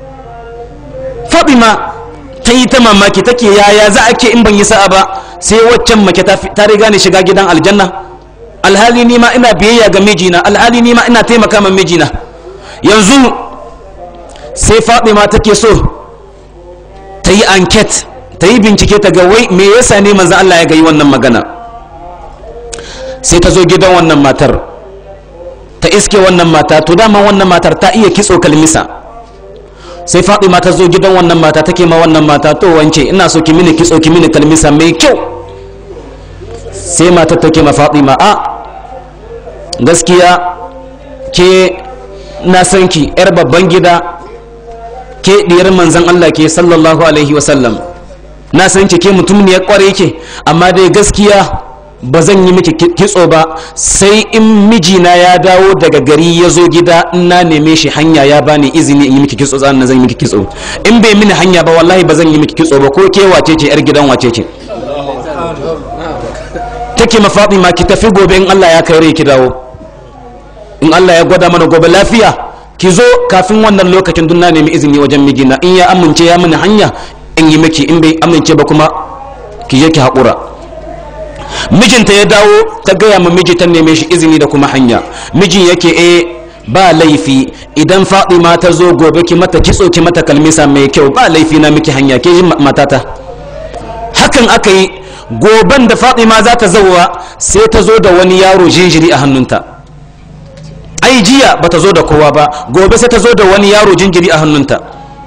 Fatima ta yi ta mamaki take yaya za a ke in ban yi sa'a ba sai waccan mace ta riga ni shiga gidan aljanna alhali ni ma ina biyayya ga mijina alhali ni ma ina taimaka ma mijina yanzu sai fatima take so ta yi anket ta yi bincike ta ga wai me yasa ne manzan Allah ya gayi wannan magana sai ta zo gidan wannan matar ta iske wannan mata to dama wannan matar ta iya kitso kalmisa sai fatima ta zo gidan wannan mata take ma wannan mata to wance ina so ki mini kitso ki mini kalmisa mai kyau sai matar take ma fatima a gaskiya ke na san ki yar babban gida ke diyar manzan Allah ke sallallahu alaihi wasallam na san ki ke mutum ne ya kware ke amma dai gaskiya ba zan yi miki kitso ba sai in mijina ya dawo daga gari ya zo gida in na neme shi hanya ya bani izini in yi miki kitso zan zan yi miki kitso in bai mini hanya ba wallahi ba zan yi miki kitso ba ko ke wace ce yar gidan wace ce take ma Fatima ki tafi gobe in Allah ya kai rai ki dawo in Allah ya gwada mana gobe lafiya ki zo kafin wannan lokacin dun na nemi izini wajen mijina in ya amince ya mini hanya in yi miki in bai amince ba kuma ki je ki haƙura mijinta ya dawo ta gaya ma miji ta neme shi izini da kuma hanya mijin yake eh ba laifi idan fatima ta zo gobe ki mata kitso ki mata kalmisa mai kyau ba laifi na miki hanya ke ji matata hakan aka yi goben da fatima za ta zauwa sai ta zo da wani yaro jinjiri a hannunta ai jiya ba ta zo da kowa ba gobe sai ta zo da wani yaro jinjiri a hannunta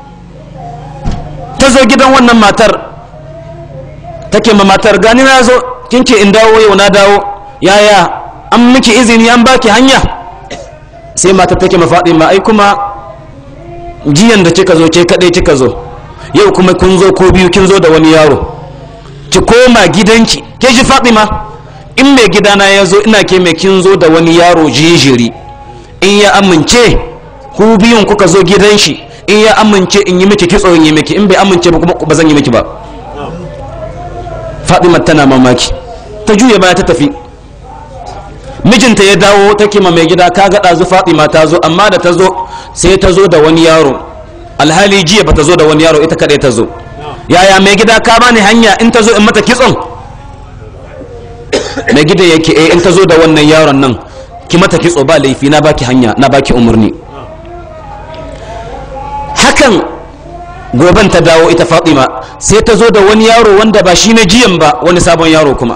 ta zo gidan wannan matar take ma matar gani na zo kin ce in dawo yau na dawo yaya an miki izini an baki hanya sai matar take ma faɗi ma ai kuma jiyan da kika zo ke kaɗai kika zo yau kuma kun zo ko biyu kin zo da wani yaro ki koma gidanki ke ji faɗi ma in mai gidana ya zo ina ke mai kin zo da wani yaro jinjiri in ya amince ku biyun kuka zo gidan shi in ya amince in yi miki kitso in yi miki in bai amince ba kuma ba zan yi miki ba Fatima tana mamaki ta juya baya ta tafi mijinta ya dawo take ma mai gida ka ga ɗazu Fatima ta zo amma da ta zo sai ta zo da wani yaro alhali jiya ba ta zo da wani yaro ita kaɗai ta zo yaya mai gida ka bani hanya in ta zo in mata kitson mai gidan yake eh in ta zo da wannan yaron nan ki mata kitso ba laifi na baki hanya na baki umarni hakan goben ta dawo ita fatima sai ta zo da wani yaro wanda ba shi na jiyan ba wani sabon yaro kuma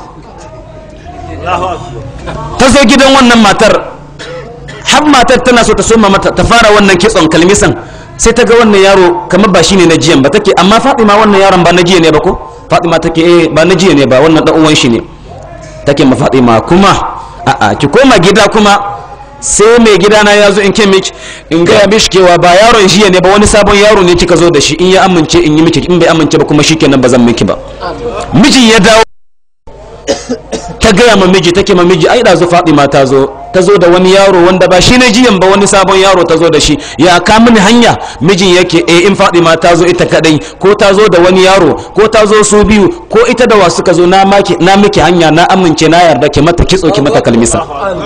ta zo gidan wannan matar har matar tana so ta soma mata ta fara wannan kitson kalmisan sai ta ga wannan yaro kamar ba shi ne na jiyan ba take amma fatima wannan yaron ba na jiya ne ba ko fatima take eh ba na jiya ne ba wannan dan uwan shi ne take ma fatima kuma a'a ki koma gida kuma sai mai gida na ya zo in ke miki in gaya mishi kewa ba yaron jiya ne ba wani sabon yaro ne kika zo da shi in ya amince in yi miki in bai amince ba kuma shikenan ba zan miki ba miji ya dawo ta gaya ma miji take ma miji ai da zo fatima ta zo ta zo da wani yaro wanda ba shi ne jiyan ba wani sabon yaro ta zo da shi ya ka mini hanya mijin yake eh in fatima ta zo ita kadai ko ta zo da wani yaro ko ta zo su biyu ko ita da wasu ka zo na maki na miki hanya na amince na yarda ki mata kitso ki mata kalmisa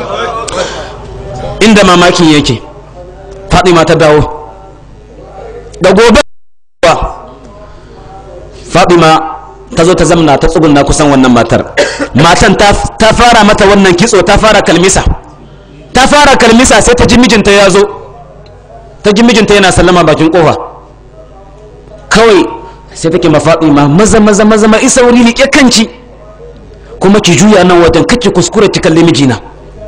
inda mamakin yake fatima ta dawo da gobe fatima ta zo ta zamna ta tsugunna kusan wannan matar matan ta fara mata wannan kitso ta fara kalmisa ta fara kalmisa sai ta ji mijinta ya zo ta ji mijinta yana sallama bakin kofa kawai sai take mafaɗi ma maza maza maza ma isa wuri liƙe kanci kuma ki juya nan wajen kake kuskure ki kalli mijina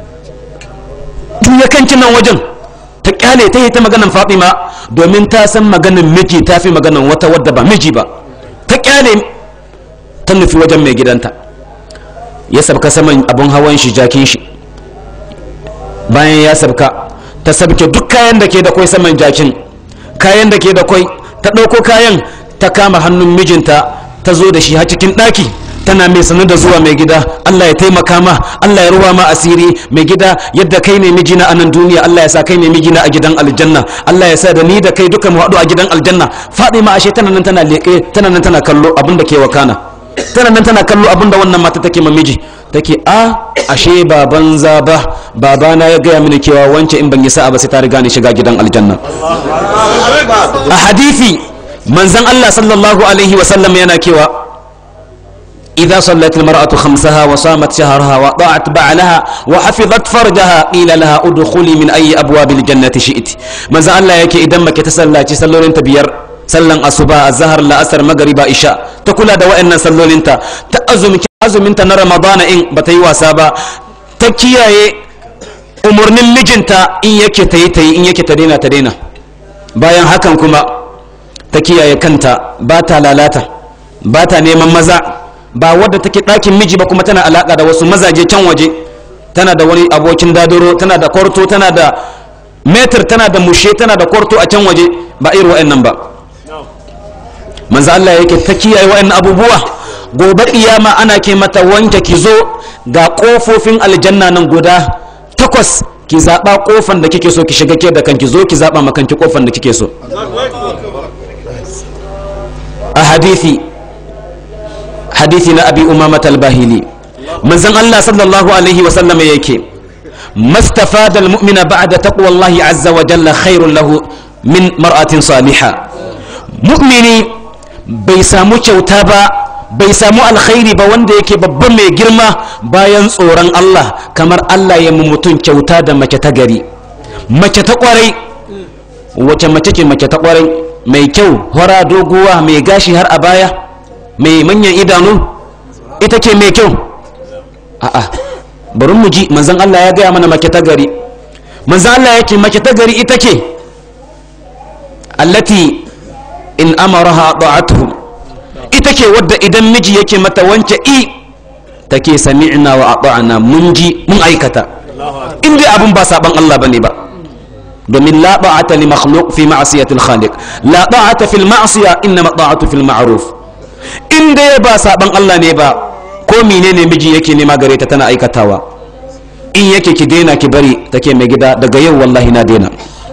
juya kanki nan wajen ta kyale ta yi ta maganan fatima domin ta san maganan miji ta fi maganan wata wadda ba miji ba ta kyale ta nufi wajen mai gidanta ya sabka saman abin hawan shi jakin shi bayan ya sabka ta sabke duk kayan da ke da kwai saman jakin kayan da ke da kwai ta ɗauko kayan ta kama hannun mijinta ta zo da shi har cikin ɗaki tana mai sanar da zuwa mai gida Allah ya taimaka ma Allah ya ruwa ma asiri mai gida yadda kai ne mijina a nan duniya Allah ya sa kai ne mijina a gidan aljanna Allah ya sa da ni da kai duka mu haɗu a gidan aljanna Fadima ashe tana nan tana leƙe tana nan tana kallo abin da ke wakana tana nan tana kallo abin da wannan mata take ma miji take a ashe ba banza ba babana ya gaya mini cewa wance in ban yi sa'a ba sai ta riga ni shiga gidan aljanna a hadisi manzon Allah sallallahu alaihi wa sallam yana cewa إذا صلت المرأة خمسها وصامت شهرها وطاعت بعلها وحفظت فرجها قيل لها ادخلي من أي أبواب الجنة شئت من زال الله يكي إذا ما كتسلى تسلون انت بير sallan asuba zahar la'asar magariba isha ta kula da wa'annan sallolinta ta azuminta na ramadana in ba ta yi wasa ba ta kiyaye umarnin mijinta in yake ta yi ta yi in yake ta daina ta daina bayan hakan kuma ta kiyaye kanta ba ta lalata ba ta neman maza ba wadda take ɗakin miji ba kuma tana alaƙa da wasu mazaje can waje tana da wani abokin dadoro tana da kwarto tana da metar tana da mushe tana da kwarto a can waje ba irin wa'annan ba manzo Allah yake ta kiyaye wa'annan abubuwa gobe kiyama ana ke mata wanke ki zo ga kofofin aljanna nan guda takwas ki zaba kofan da kike so ki shiga ke da kanki zo ki zaba ma kanki kofan da kike so a hadisi hadisi na abi umamat al-bahili manzon Allah sallallahu alaihi wa sallam yake مستفاد المؤمن بعد تقوى الله عز وجل خير له من مرأة صالحة مؤمني bai samu kyauta ba bai samu alkhairi ba wanda yake babban mai girma bayan tsoron Allah kamar Allah ya mutum kyauta da mace ta gari mace ta kwarai wace mace ce mace ta kwarai mai kyau hora doguwa mai gashi har a baya mai manyan idanu ita ce mai kyau a'a bari mu ji manzon Allah ya gaya mana mace ta gari manzon Allah yake mace ta gari ita ce allati in amaraha da'atuhu ita ke wadda idan miji yake mata wance i take sami'na wa ata'na mun ji mun aikata in dai abun ba saban Allah bane ba domin la ta'ata li makhluq fi ma'siyati al-khaliq la ta'ata fil ma'siya inma ta'atu fil ma'ruf in dai ba saban Allah ne ba ko menene miji yake nema gare ta tana aikatawa in yake ki daina ki bari take mai gida daga yau wallahi na daina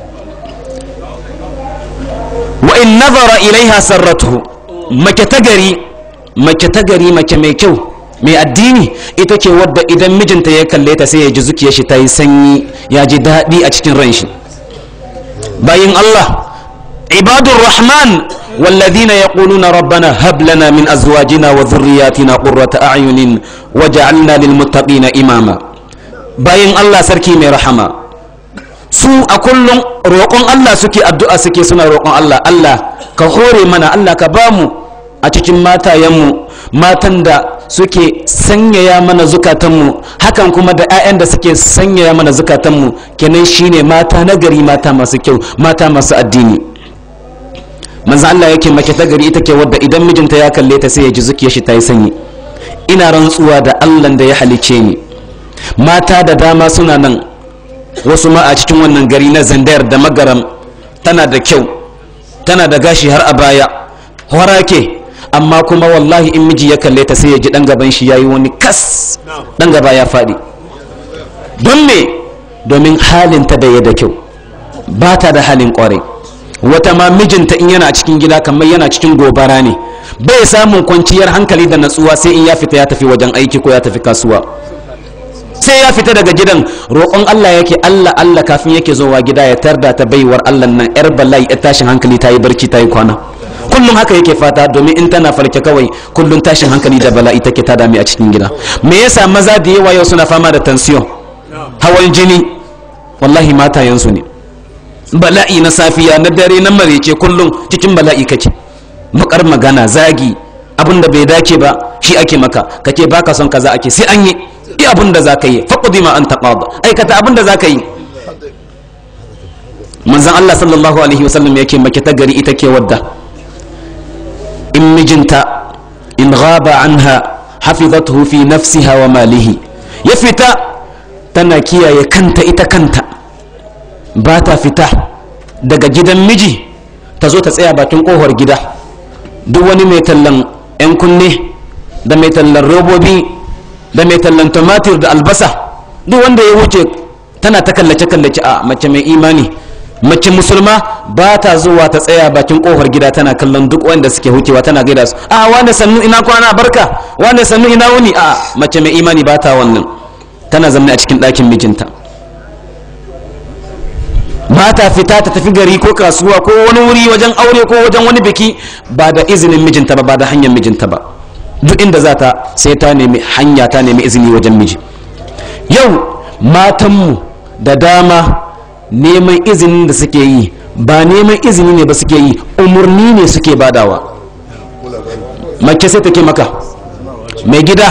wa in nazara ilaiha sarratuhu mace ta gari mace ta gari mace mai kyau mai addini ita ce wadda idan mijinta ya kalle ta sai ya ji zuciyar shi ta yi sanyi ya ji daɗi a cikin ran shi bayin Allah عباد الرحمن والذين يقولون ربنا هب لنا من أزواجنا وذرياتنا قرة أعين وجعلنا للمتقين إماما باين الله سركي من رحمة su a kullum roƙon Allah suke addu'a suke suna roƙon Allah Allah ka hore mana Allah ka bamu a cikin matayenmu matan da suke sanyaya mana zukatanmu hakan kuma da 'ya'yan da suke sanyaya mana zukatanmu kenan shine mata nagari mata masu kyau mata masu addini manzo Allah yake mace ta gari ita ke wadda idan mijinta ya kalle ta sai ya ji zukiyar shi ta yi sanyi ina rantsuwa da Allah da ya halice ni mata da dama suna nan wasu ma a cikin wannan gari na zandayar da magaram tana da kyau tana da gashi har a baya horake amma kuma wallahi in miji ya kalle ta sai ya ji dan gaban shi yayi wani kas dan gaba ya faɗi don me domin halinta da ya da kyau ba ta da halin kwarai wata ma mijinta in yana cikin gida kamar yana cikin gobara ne bai samun kwanciyar hankali da natsuwa sai in ya fita ya tafi wajen aiki ko ya tafi kasuwa sai ya fita daga gidan roƙon Allah yake Allah Allah kafin yake zowa gida ya tarda ta baiwar Allah nan yar bala'i ya tashin hankali ta yi barci ta yi kwana kullum haka yake fata domin in tana farke kawai kullum tashin hankali da bala'i take ta dame a cikin gida me yasa maza da yawa yau suna fama da tension hawan jini wallahi matayensu ne bala'i na safiya na dare na marece kullum cikin bala'i kake bakar magana zagi abin da bai dace ba shi ake maka kake baka son kaza ake sai an yi yi abin da zaka yi faqdi ma anta qad aikata abin da zaka yi manzon Allah sallallahu alaihi wasallam yake make ta gari ita ke wadda in mijinta in ghaba anha hafizathu fi nafsiha wa malihi ya fita tana kiyaye kanta ita kanta ba ta fita daga gidan miji ta zo ta tsaya bakin kohar gida duk wani mai tallan 'yan kunne da mai tallan robobi da mai tallan tumatir da albasa duk wanda ya wuce tana ta kallace-kallace a mace mai imani mace musulma ba ta zuwa ta tsaya bakin kofar gida tana kallon duk wanda suke hucewa tana gaida su a wane sannu ina kwana barka wane sannu ina wuni a mace mai imani ba ta wannan tana zama a cikin ɗakin mijinta ba ta fita ta tafi gari ko kasuwa ko wani wuri wajen aure ko wajen wani biki ba da izinin mijinta ba ba da hanyar mijinta ba duk inda za ta sai ta nemi hanya ta nemi izini wajen miji yau matanmu da dama neman izinin da suke yi ba neman izini ne ba suke yi umarni ne suke badawa mace sai take maka mai gida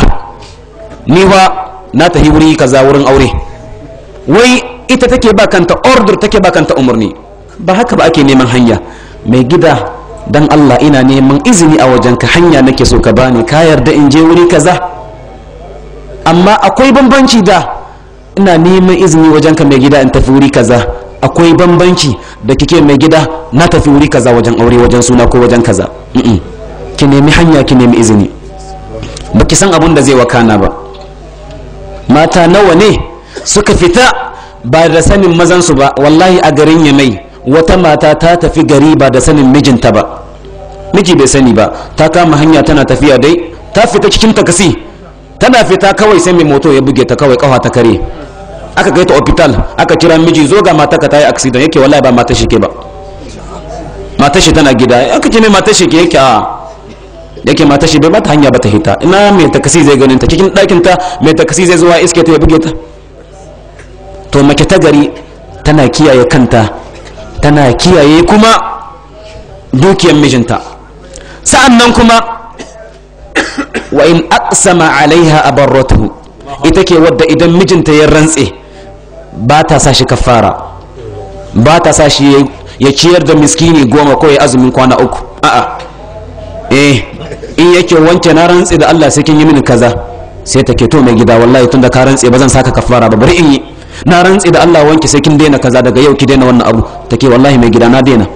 niwa na tafi wuri kaza wurin aure wai ita take ba kanta order take ba kanta umarni ba haka ba ake neman hanya mai gida dan Allah ina neman izini a wajenka hanya nake so ka bani ka yarda in je wuri kaza amma akwai bambanci da ina neman izini wajenka mai gida in tafi wuri kaza akwai bambanci da kike mai gida na tafi wuri kaza wajen aure wajen suna ko wajen kaza ki nemi hanya ki nemi izini baki san abun da zai wakana ba mata nawa ne suka fita ba da sanin mazansu ba wallahi a garin yamai wata mata ta tafi gari ba da sanin mijinta ba miji bai sani ba ta kama hanya tana tafiya dai ta fita cikin takasi tana fita kawai sai mai moto ya buge ta kawai kafa ta kare aka kai ta hospital aka kira miji zo ga mata ka ta yi accident yake wallahi ba mata shi ke ba mata shi tana gida aka ce mai mata shi ke yake a yake mata shi bai mata hanya ba ta hita ina mai takasi zai ganin ta cikin ɗakin ta mai takasi zai zuwa iske ta ya buge ta to mace ta gari tana kiyaye kanta tana kiyaye kuma dukiyar mijinta sa'an nan kuma wa in aqsama alaiha abarratuhu ita ke wadda idan mijinta ya rantse ba ta sa shi kafara ba ta sa shi ya ciyar da miskini goma ko ya azumin kwana uku a'a eh in yake wanke na rantse da Allah sai kin yi mini kaza sai ta ke to mai gida wallahi tunda ka rantse ba zan saka kafara ba bari in yi na rantse da Allah wanke sai kin daina kaza daga yau ki daina wannan abu take wallahi mai gida na daina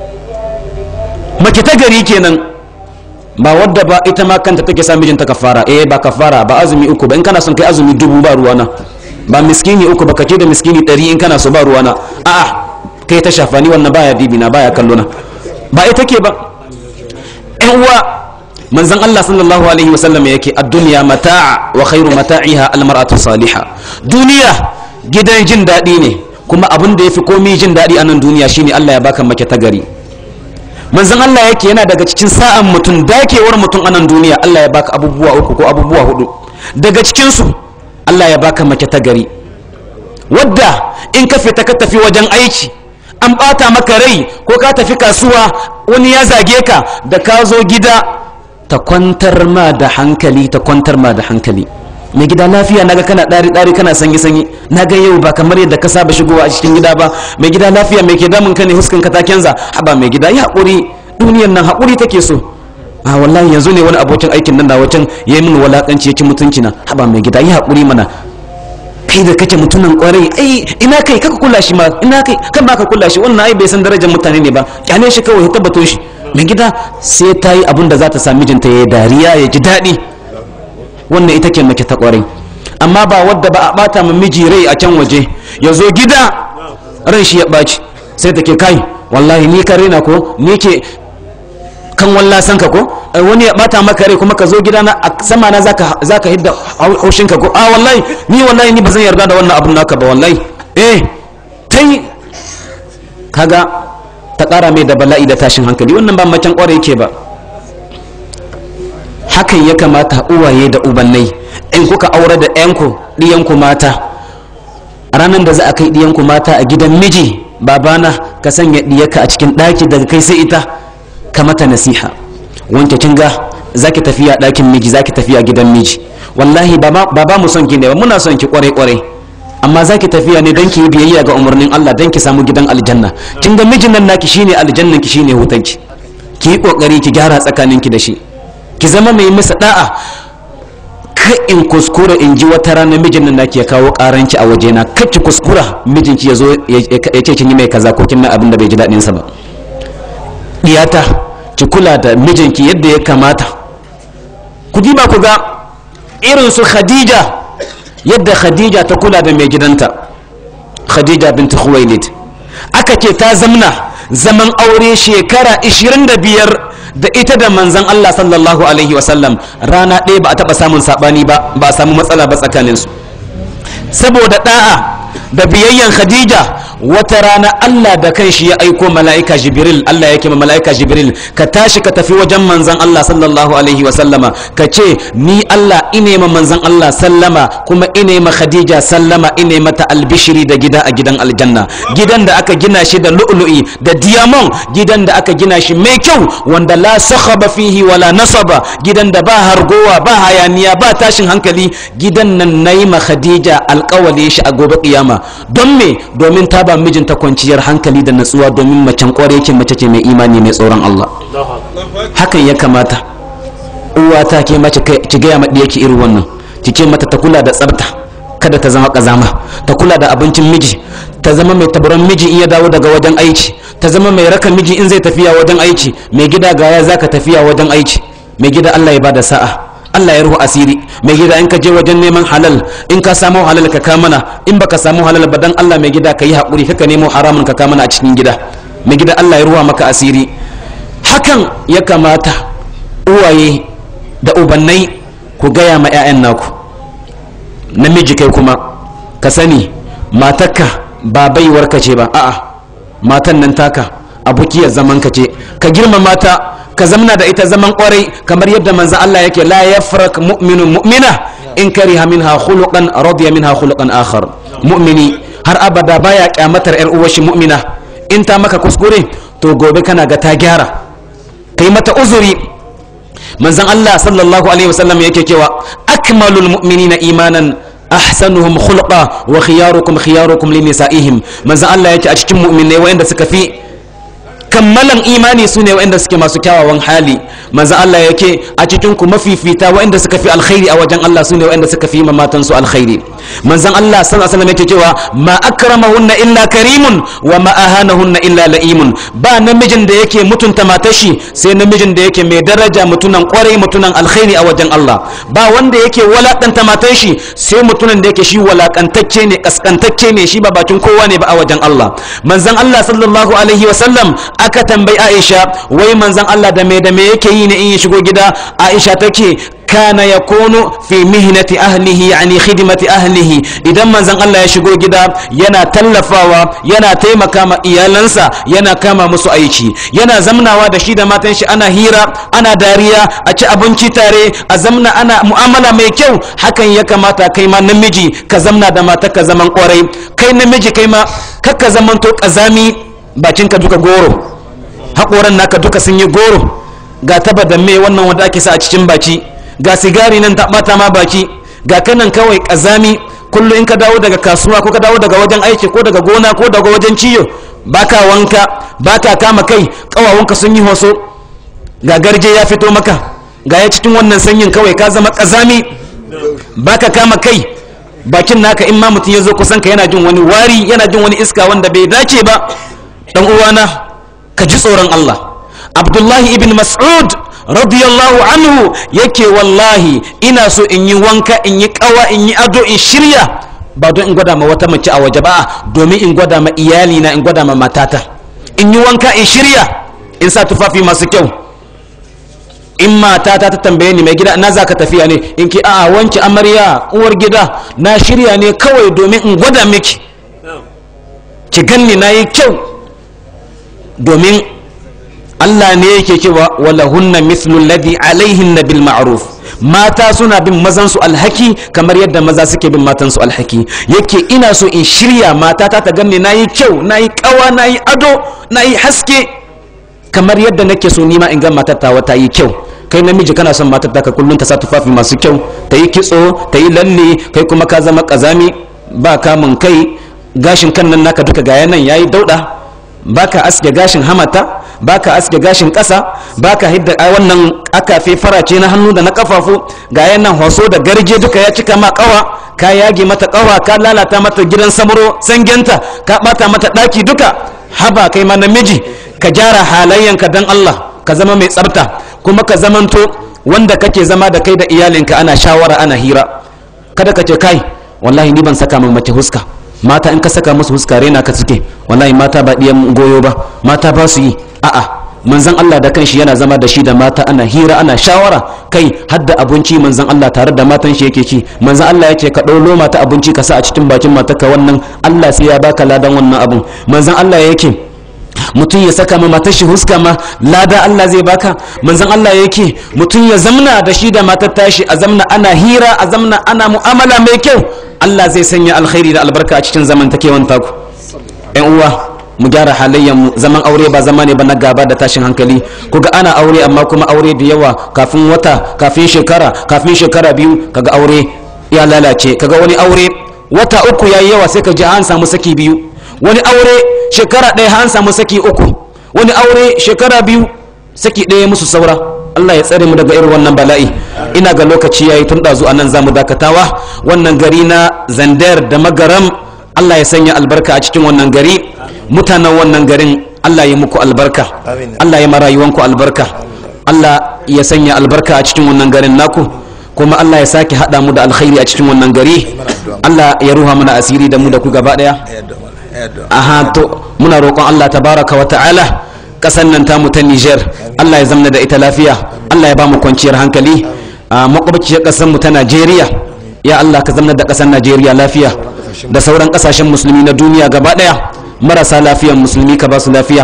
mace ta gari kenan ba wadda ba ita ma kanta take sa mijinta kafara eh ba kafara ba azumi uku ba in kana son kai azumi dubu ba ruwana ba miskini uku ba kace da miskini ɗari in kana so ba ruwana a'a kai ta shafa ni wannan baya bibi na baya kallo na ba ita ke ba ƴan uwa manzon Allah sallallahu alaihi wasallam yake ad-dunya mata'a wa khairu mata'iha al-mar'atu salihah duniya gidan jin daɗi ne kuma abin da yafi komai jin daɗi a nan duniya shine Allah ya baka mace ta gari manzon Allah yake yana daga cikin sa'an mutum dakewar mutum a nan duniya Allah ya baka abubuwa uku ko abubuwa hudu daga cikin su Allah ya baka mace ta gari wadda in ka fita ka tafi wajen aiki an bata maka rai ko ka tafi kasuwa wani ya zage ka da ka zo gida ta kwantar ma da hankali ta kwantar ma da hankali mai gida lafiya naga kana ɗari ɗari kana sanyi sanyi naga yau ba kamar yadda ka saba shigowa a cikin gida ba mai gida lafiya mai ke damun ka ne huskan ka ta kenza haba mai gida ya haƙuri duniyan nan haƙuri take so a wallahi yanzu ne wani abokin aikin nan da wacan ya yi min walakanci ya ci mutunci na haba mai gida ya haƙuri mana kai da kake mutumin kwarai ai ina kai kaka kula shi ma ina kai kan ba ka kula shi wannan ai bai san darajar mutane ne ba kyale shi kawai ya tabbato shi mai gida sai ta yi abin da za ta sa mijinta ya yi dariya ya ji daɗi wannan ita ke mace ta kwarai amma ba wadda ba a bata ma miji rai a can waje ya zo gida ran shi ya ɓaci sai ta ke kai wallahi ni ka raina ko ni ke kan walla san ka ko wani ya bata maka rai kuma ka zo gida na a sama na zaka zaka hidda haushin ka ko a wallahi ni wallahi ni bazan yarda da wannan abun naka ba wallahi eh kai kaga ta kara mai da bala'i da tashin hankali wannan ba macen kware yake ba hakan ya kamata uwaye da ubannai in kuka aure da ɗayanku ɗiyanku mata ranar da za a kai ɗiyanku mata a gidan miji babana ka sanya ɗiyarka a cikin ɗaki daga kai sai ita ka mata nasiha wanke kin ga zaki tafiya ɗakin miji zaki tafiya gidan miji wallahi ba ba mu son ki ne ba muna son ki kwarai kwarai amma zaki tafiya ne don ki yi biyayya ga umarnin Allah don ki samu gidan aljanna kin ga mijin nan naki shine aljannan ki shine hutanki ki yi kokari ki gyara tsakaninki da shi ki zama mai masa da'a ka in kuskura in ji wata rana mijin nan naki ya kawo karanci a wajena kar ki kuskura mijinki ya zo ya ce kin yi mai kaza ko kin mai abin da bai ji daɗin sa ba diyata ki kula da mijinki yadda ya kamata ku diba ku ga irin su khadija yadda khadija ta kula da mai gidanta khadija binti khuwailid aka ce ta zamna zaman aure shekara 25 da ita da manzan Allah sallallahu alaihi wasallam rana ɗaya ba a taɓa samun saɓani ba ba a samu matsala ba tsakaninsu saboda ɗa'a da biyayyan khadija wata rana Allah da kanshi ya aiko mala'ika jibril Allah yake ma mala'ika jibril ka tashi ka tafi wajen manzan Allah sallallahu alaihi wa sallama ka ce ni Allah ine ma manzan Allah sallama kuma ine ma khadija sallama ine mata albishiri da gida a gidan aljanna gidan da aka gina shi da lu'lu'i da diamond gidan da aka gina shi mai kyau wanda la sakhaba fihi wala nasaba gidan da ba hargowa ba hayaniya ba tashin hankali gidan nan nayi ma khadija alƙawali shi a gobe kiyama don me domin ta ba mijinta kwanciyar hankali da natsuwa domin macen kware yake mace ce mai imani mai tsoron Allah hakan ya kamata uwa ta ke mace ki gaya maɗi yake irin wannan ki ce mata ta kula da tsafta kada ta zama kazama ta kula da abincin miji ta zama mai tabaron miji in ya dawo daga wajen aiki ta zama mai raka miji in zai tafiya wajen aiki mai gida gaya zaka tafiya wajen aiki mai gida Allah ya bada sa'a Allah ya ruhu asiri mai gida in ka je wajen neman halal in ka samu halal ka ka mana in baka samu halal ba dan Allah mai gida ka yi haƙuri ka nemo haramun ka ka mana a cikin gida mai gida Allah ya ruwa maka asiri hakan ya kamata uwaye da ubannai ku gaya ma 'ya'yan naku namiji kai kuma ka sani matarka ba baiwar ka ce ba a'a matan nan taka abokiyar zaman ka ce ka girmama ta ka zamna da ita zaman kwarai kamar yadda manzo Allah yake la yafrak mu'minun mu'mina in kariha minha khuluqan radiya minha khuluqan akhar mu'mini har abada baya kyamatar yar uwar shi mu'mina in ta maka kuskure to gobe kana ga ta gyara kai mata uzuri manzon Allah sallallahu alaihi wasallam yake cewa akmalul mu'minina imanan ahsanuhum khulqa wa khiyarukum khiyarukum linisaihim manzon Allah yake a cikin mu'minai wayanda suka fi kammalan imani su ne waɗanda suke masu kyawawan hali manzo Allah yake a cikin ku mafifita waɗanda suka fi alkhairi a wajen Allah su ne waɗanda suka fi mamatan su alkhairi manzon Allah sallallahu alaihi wasallam yake cewa ma akramahunna illa karimun wa ma ahanahunna illa laimun ba namijin da yake mutunta matashi sai namijin da yake mai daraja mutunan kwarai mutunan alkhairi a wajen Allah ba wanda yake walakanta matashi sai mutunan da yake shi walakantacce ne kaskantacce ne shi ba bakin kowa ne ba a wajen Allah manzon Allah sallallahu alaihi wasallam aka tambayi Aisha wai manzon Allah da me da me yake yi ne in ya shigo gida Aisha take kana yakunu fi mihnati ahlihi yani khidmati ahlihi idan manzon Allah ya shigo gida yana tallafawa yana taimaka ma iyalansa yana kama musu aiki yana zamnawa da shi da matan shi ana hira ana dariya a ci abinci tare a zamna ana mu'amala mai kyau hakan ya kamata kai ma namiji ka zamna da mata ka zaman kwarai kai namiji kai ma kakka zamanto kazami bakinka duka goro haƙoran naka duka sun yi goro ga taba da mai wannan wanda ake sa a cikin baki ga sigari nan ta bata ma baki ga kanan kawai kazami kullum in ka dawo daga kasuwa ko ka dawo daga wajen aiki ko daga gona ko daga wajen ciyo baka wanka baka kama kai kawawunka sun yi hoso ga garje ya fito maka ga ya cikin wannan sanyin kawai ka zama kazami baka kama kai bakin naka in ma mutum ya zo kusan ka yana jin wani wari yana jin wani iska wanda bai dace ba dan uwana ka ji tsoron Allah Abdullahi ibn Mas'ud radiyallahu anhu yake wallahi ina so in yi wanka in yi kawa in yi ado in shirya ba don in gwada ma wata mace a waje ba domin in gwada ma iyali na in gwada ma matata in yi wanka in shirya in sa tufafi masu kyau in matata ta tambaye ni mai gida na za ka tafiya ne in ki a wanki amarya uwar gida na shirya ne kawai domin in gwada miki ki ganni na yi kyau domin Allah ne yake cewa wala hunna mithlu alladhi alaihin bil ma'ruf mata suna bin mazan su alhaki kamar yadda maza suke bin matan su alhaki yake ina so in shirya matata ta ganni nayi kyau nayi kawa nayi ado nayi haske kamar yadda nake so nima in ga matar ta wata yi kyau kai namiji kana son matar ta ka kullun ta sa tufafi masu kyau ta yi kitso ta yi lalle kai kuma ka zama kazami ba kamun kai gashin kan nan naka duka ga nan yayi dauda baka aske gashin hamata baka aske gashin ƙasa baka hidda wannan akafe farace na hannu da na kafafu ga yanan hoso da garje duka ya cika ma kawa ka yage mata kawa ka lalata mata gidan samuro sangenta ka bata mata daki duka haba kai ma namiji ka gyara halayyanka dan Allah ka zama mai tsafta kuma ka zamanto wanda kake zama da kai da iyalinka ana shawara ana hira kada ka ce kai wallahi ni ban saka min mace huska mata in ka saka musu huska rena ka suke wallahi mata ba diyan goyo ba mata ba su yi a'a manzon Allah da kanshi yana zama da shi da mata ana hira ana shawara kai hadda abinci manzon Allah tare da matan shi yake ci manzon Allah yake ka ɗau mata abinci ka sa a cikin bakin matarka wannan Allah sai ya baka ladan wannan abun manzon Allah yake mutum ya saka ma matar shi huska ma lada Allah zai baka manzon Allah yake mutum ya zamna da shi da matar tashi a zamna ana hira a zamna ana mu'amala mai kyau Allah zai sanya alkhairi da albarka a cikin zamantakewan taku ƴan uwa mu gyara halayyar mu zaman aure ba zama ne ba na gaba da tashin hankali kuga ana aure amma kuma aure da yawa kafin wata kafin shekara kafin shekara biyu kaga aure ya lalace kaga wani aure wata uku yayi yawa sai ka ji an samu saki biyu wani aure shekara ɗaya an samu saki uku wani aure shekara biyu saki ɗaya musu saura Allah ya tsare mu daga irin wannan bala'i ina ga lokaci yayi tun ɗazu a nan za mu dakatawa wannan gari na zandar da magaram Allah ya sanya albarka a cikin wannan gari mutanen wannan garin Allah ya muku albarka Allah ya marayuwanku albarka Allah ya sanya albarka a cikin wannan garin naku kuma Allah ya sake haɗa mu da alkhairi a cikin wannan gari Allah ya ruha mana asiri da mu da ku gaba ɗaya aha to muna roƙon Allah tabaraka wa ta'ala ƙasar nan tamu ta Niger Allah ya zamna da ita lafiya Allah ya ba mu kwanciyar hankali a makwabciyar ƙasar mu ta Najeriya ya Allah ka zamna da ƙasar Najeriya lafiya da sauran ƙasashen musulmi na duniya gaba ɗaya marasa lafiyan musulmi ka ba su lafiya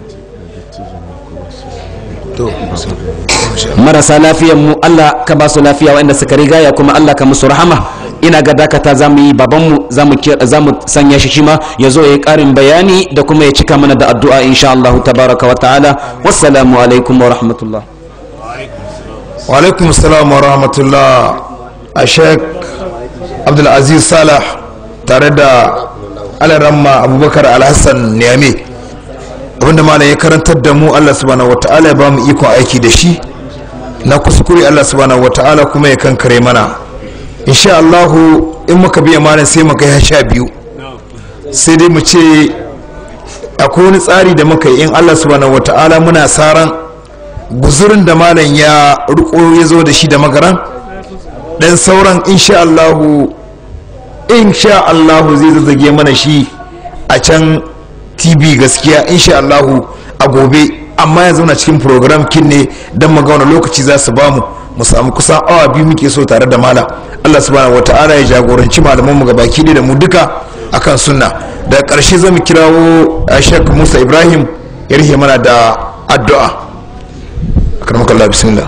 marasa lafiyan mu Allah ka ba su lafiya waɗanda suka rigaya kuma Allah ka musu rahama ina ga dakata za mu yi babanmu za mu sanya shi shima ya zo ya yi ƙarin bayani da kuma ya cika mana da addu'a insha Allah tabaraka wa ta'ala wassalamu alaikum wa rahmatullah wa alaikum salam wa rahmatullah a sheik abdulaziz salah tare da alaramma abubakar alhassan niyame abinda malam ya karantar da mu allah subhanahu wa ta'ala ya ba mu ikon aiki da shi na kuskure allah subhanahu wa ta'ala kuma ya kankare mana insha allahu in muka biya malam sai mu kai sha biyu sai dai mu ce akwai wani tsari da muka yi in allah subhanahu wa ta'ala muna saran guzurin da malam ya riko ya zo da shi da magaran dan sauran insha allahu insha allahu zai zazzage mana shi a can tv gaskiya insha allahu a gobe amma ya zauna cikin program kin ne don mu ga wani lokaci za su bamu mu samu kusan awa biyu muke so tare da malam Allah subhanahu wata'ala ya jagoranci malaman mu gabaki da mu duka akan sunna da ƙarshe zamu kirawo Sheikh Musa Ibrahim ya rihe mana da addu'a akramakallah bismillah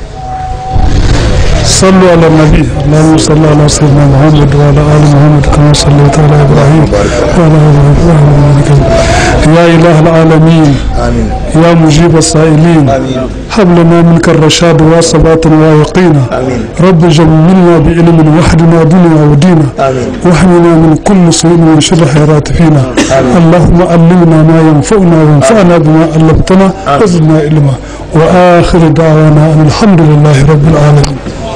صلوا على النبي اللهم صل على سيدنا محمد وعلى ال محمد كما صليت على ابراهيم وعلى ال ابراهيم انك يا اله العالمين آمين يا مجيب السائلين آمين هب لنا منك الرشاد وثباتا ويقينا آمين. رب جملنا بعلم وحدنا دنيا ودينا آمين. واحمنا من كل سوء وشر خيرات فينا اللهم علمنا ما ينفعنا وانفعنا بما علمتنا وزدنا علما واخر دعوانا ان الحمد لله رب العالمين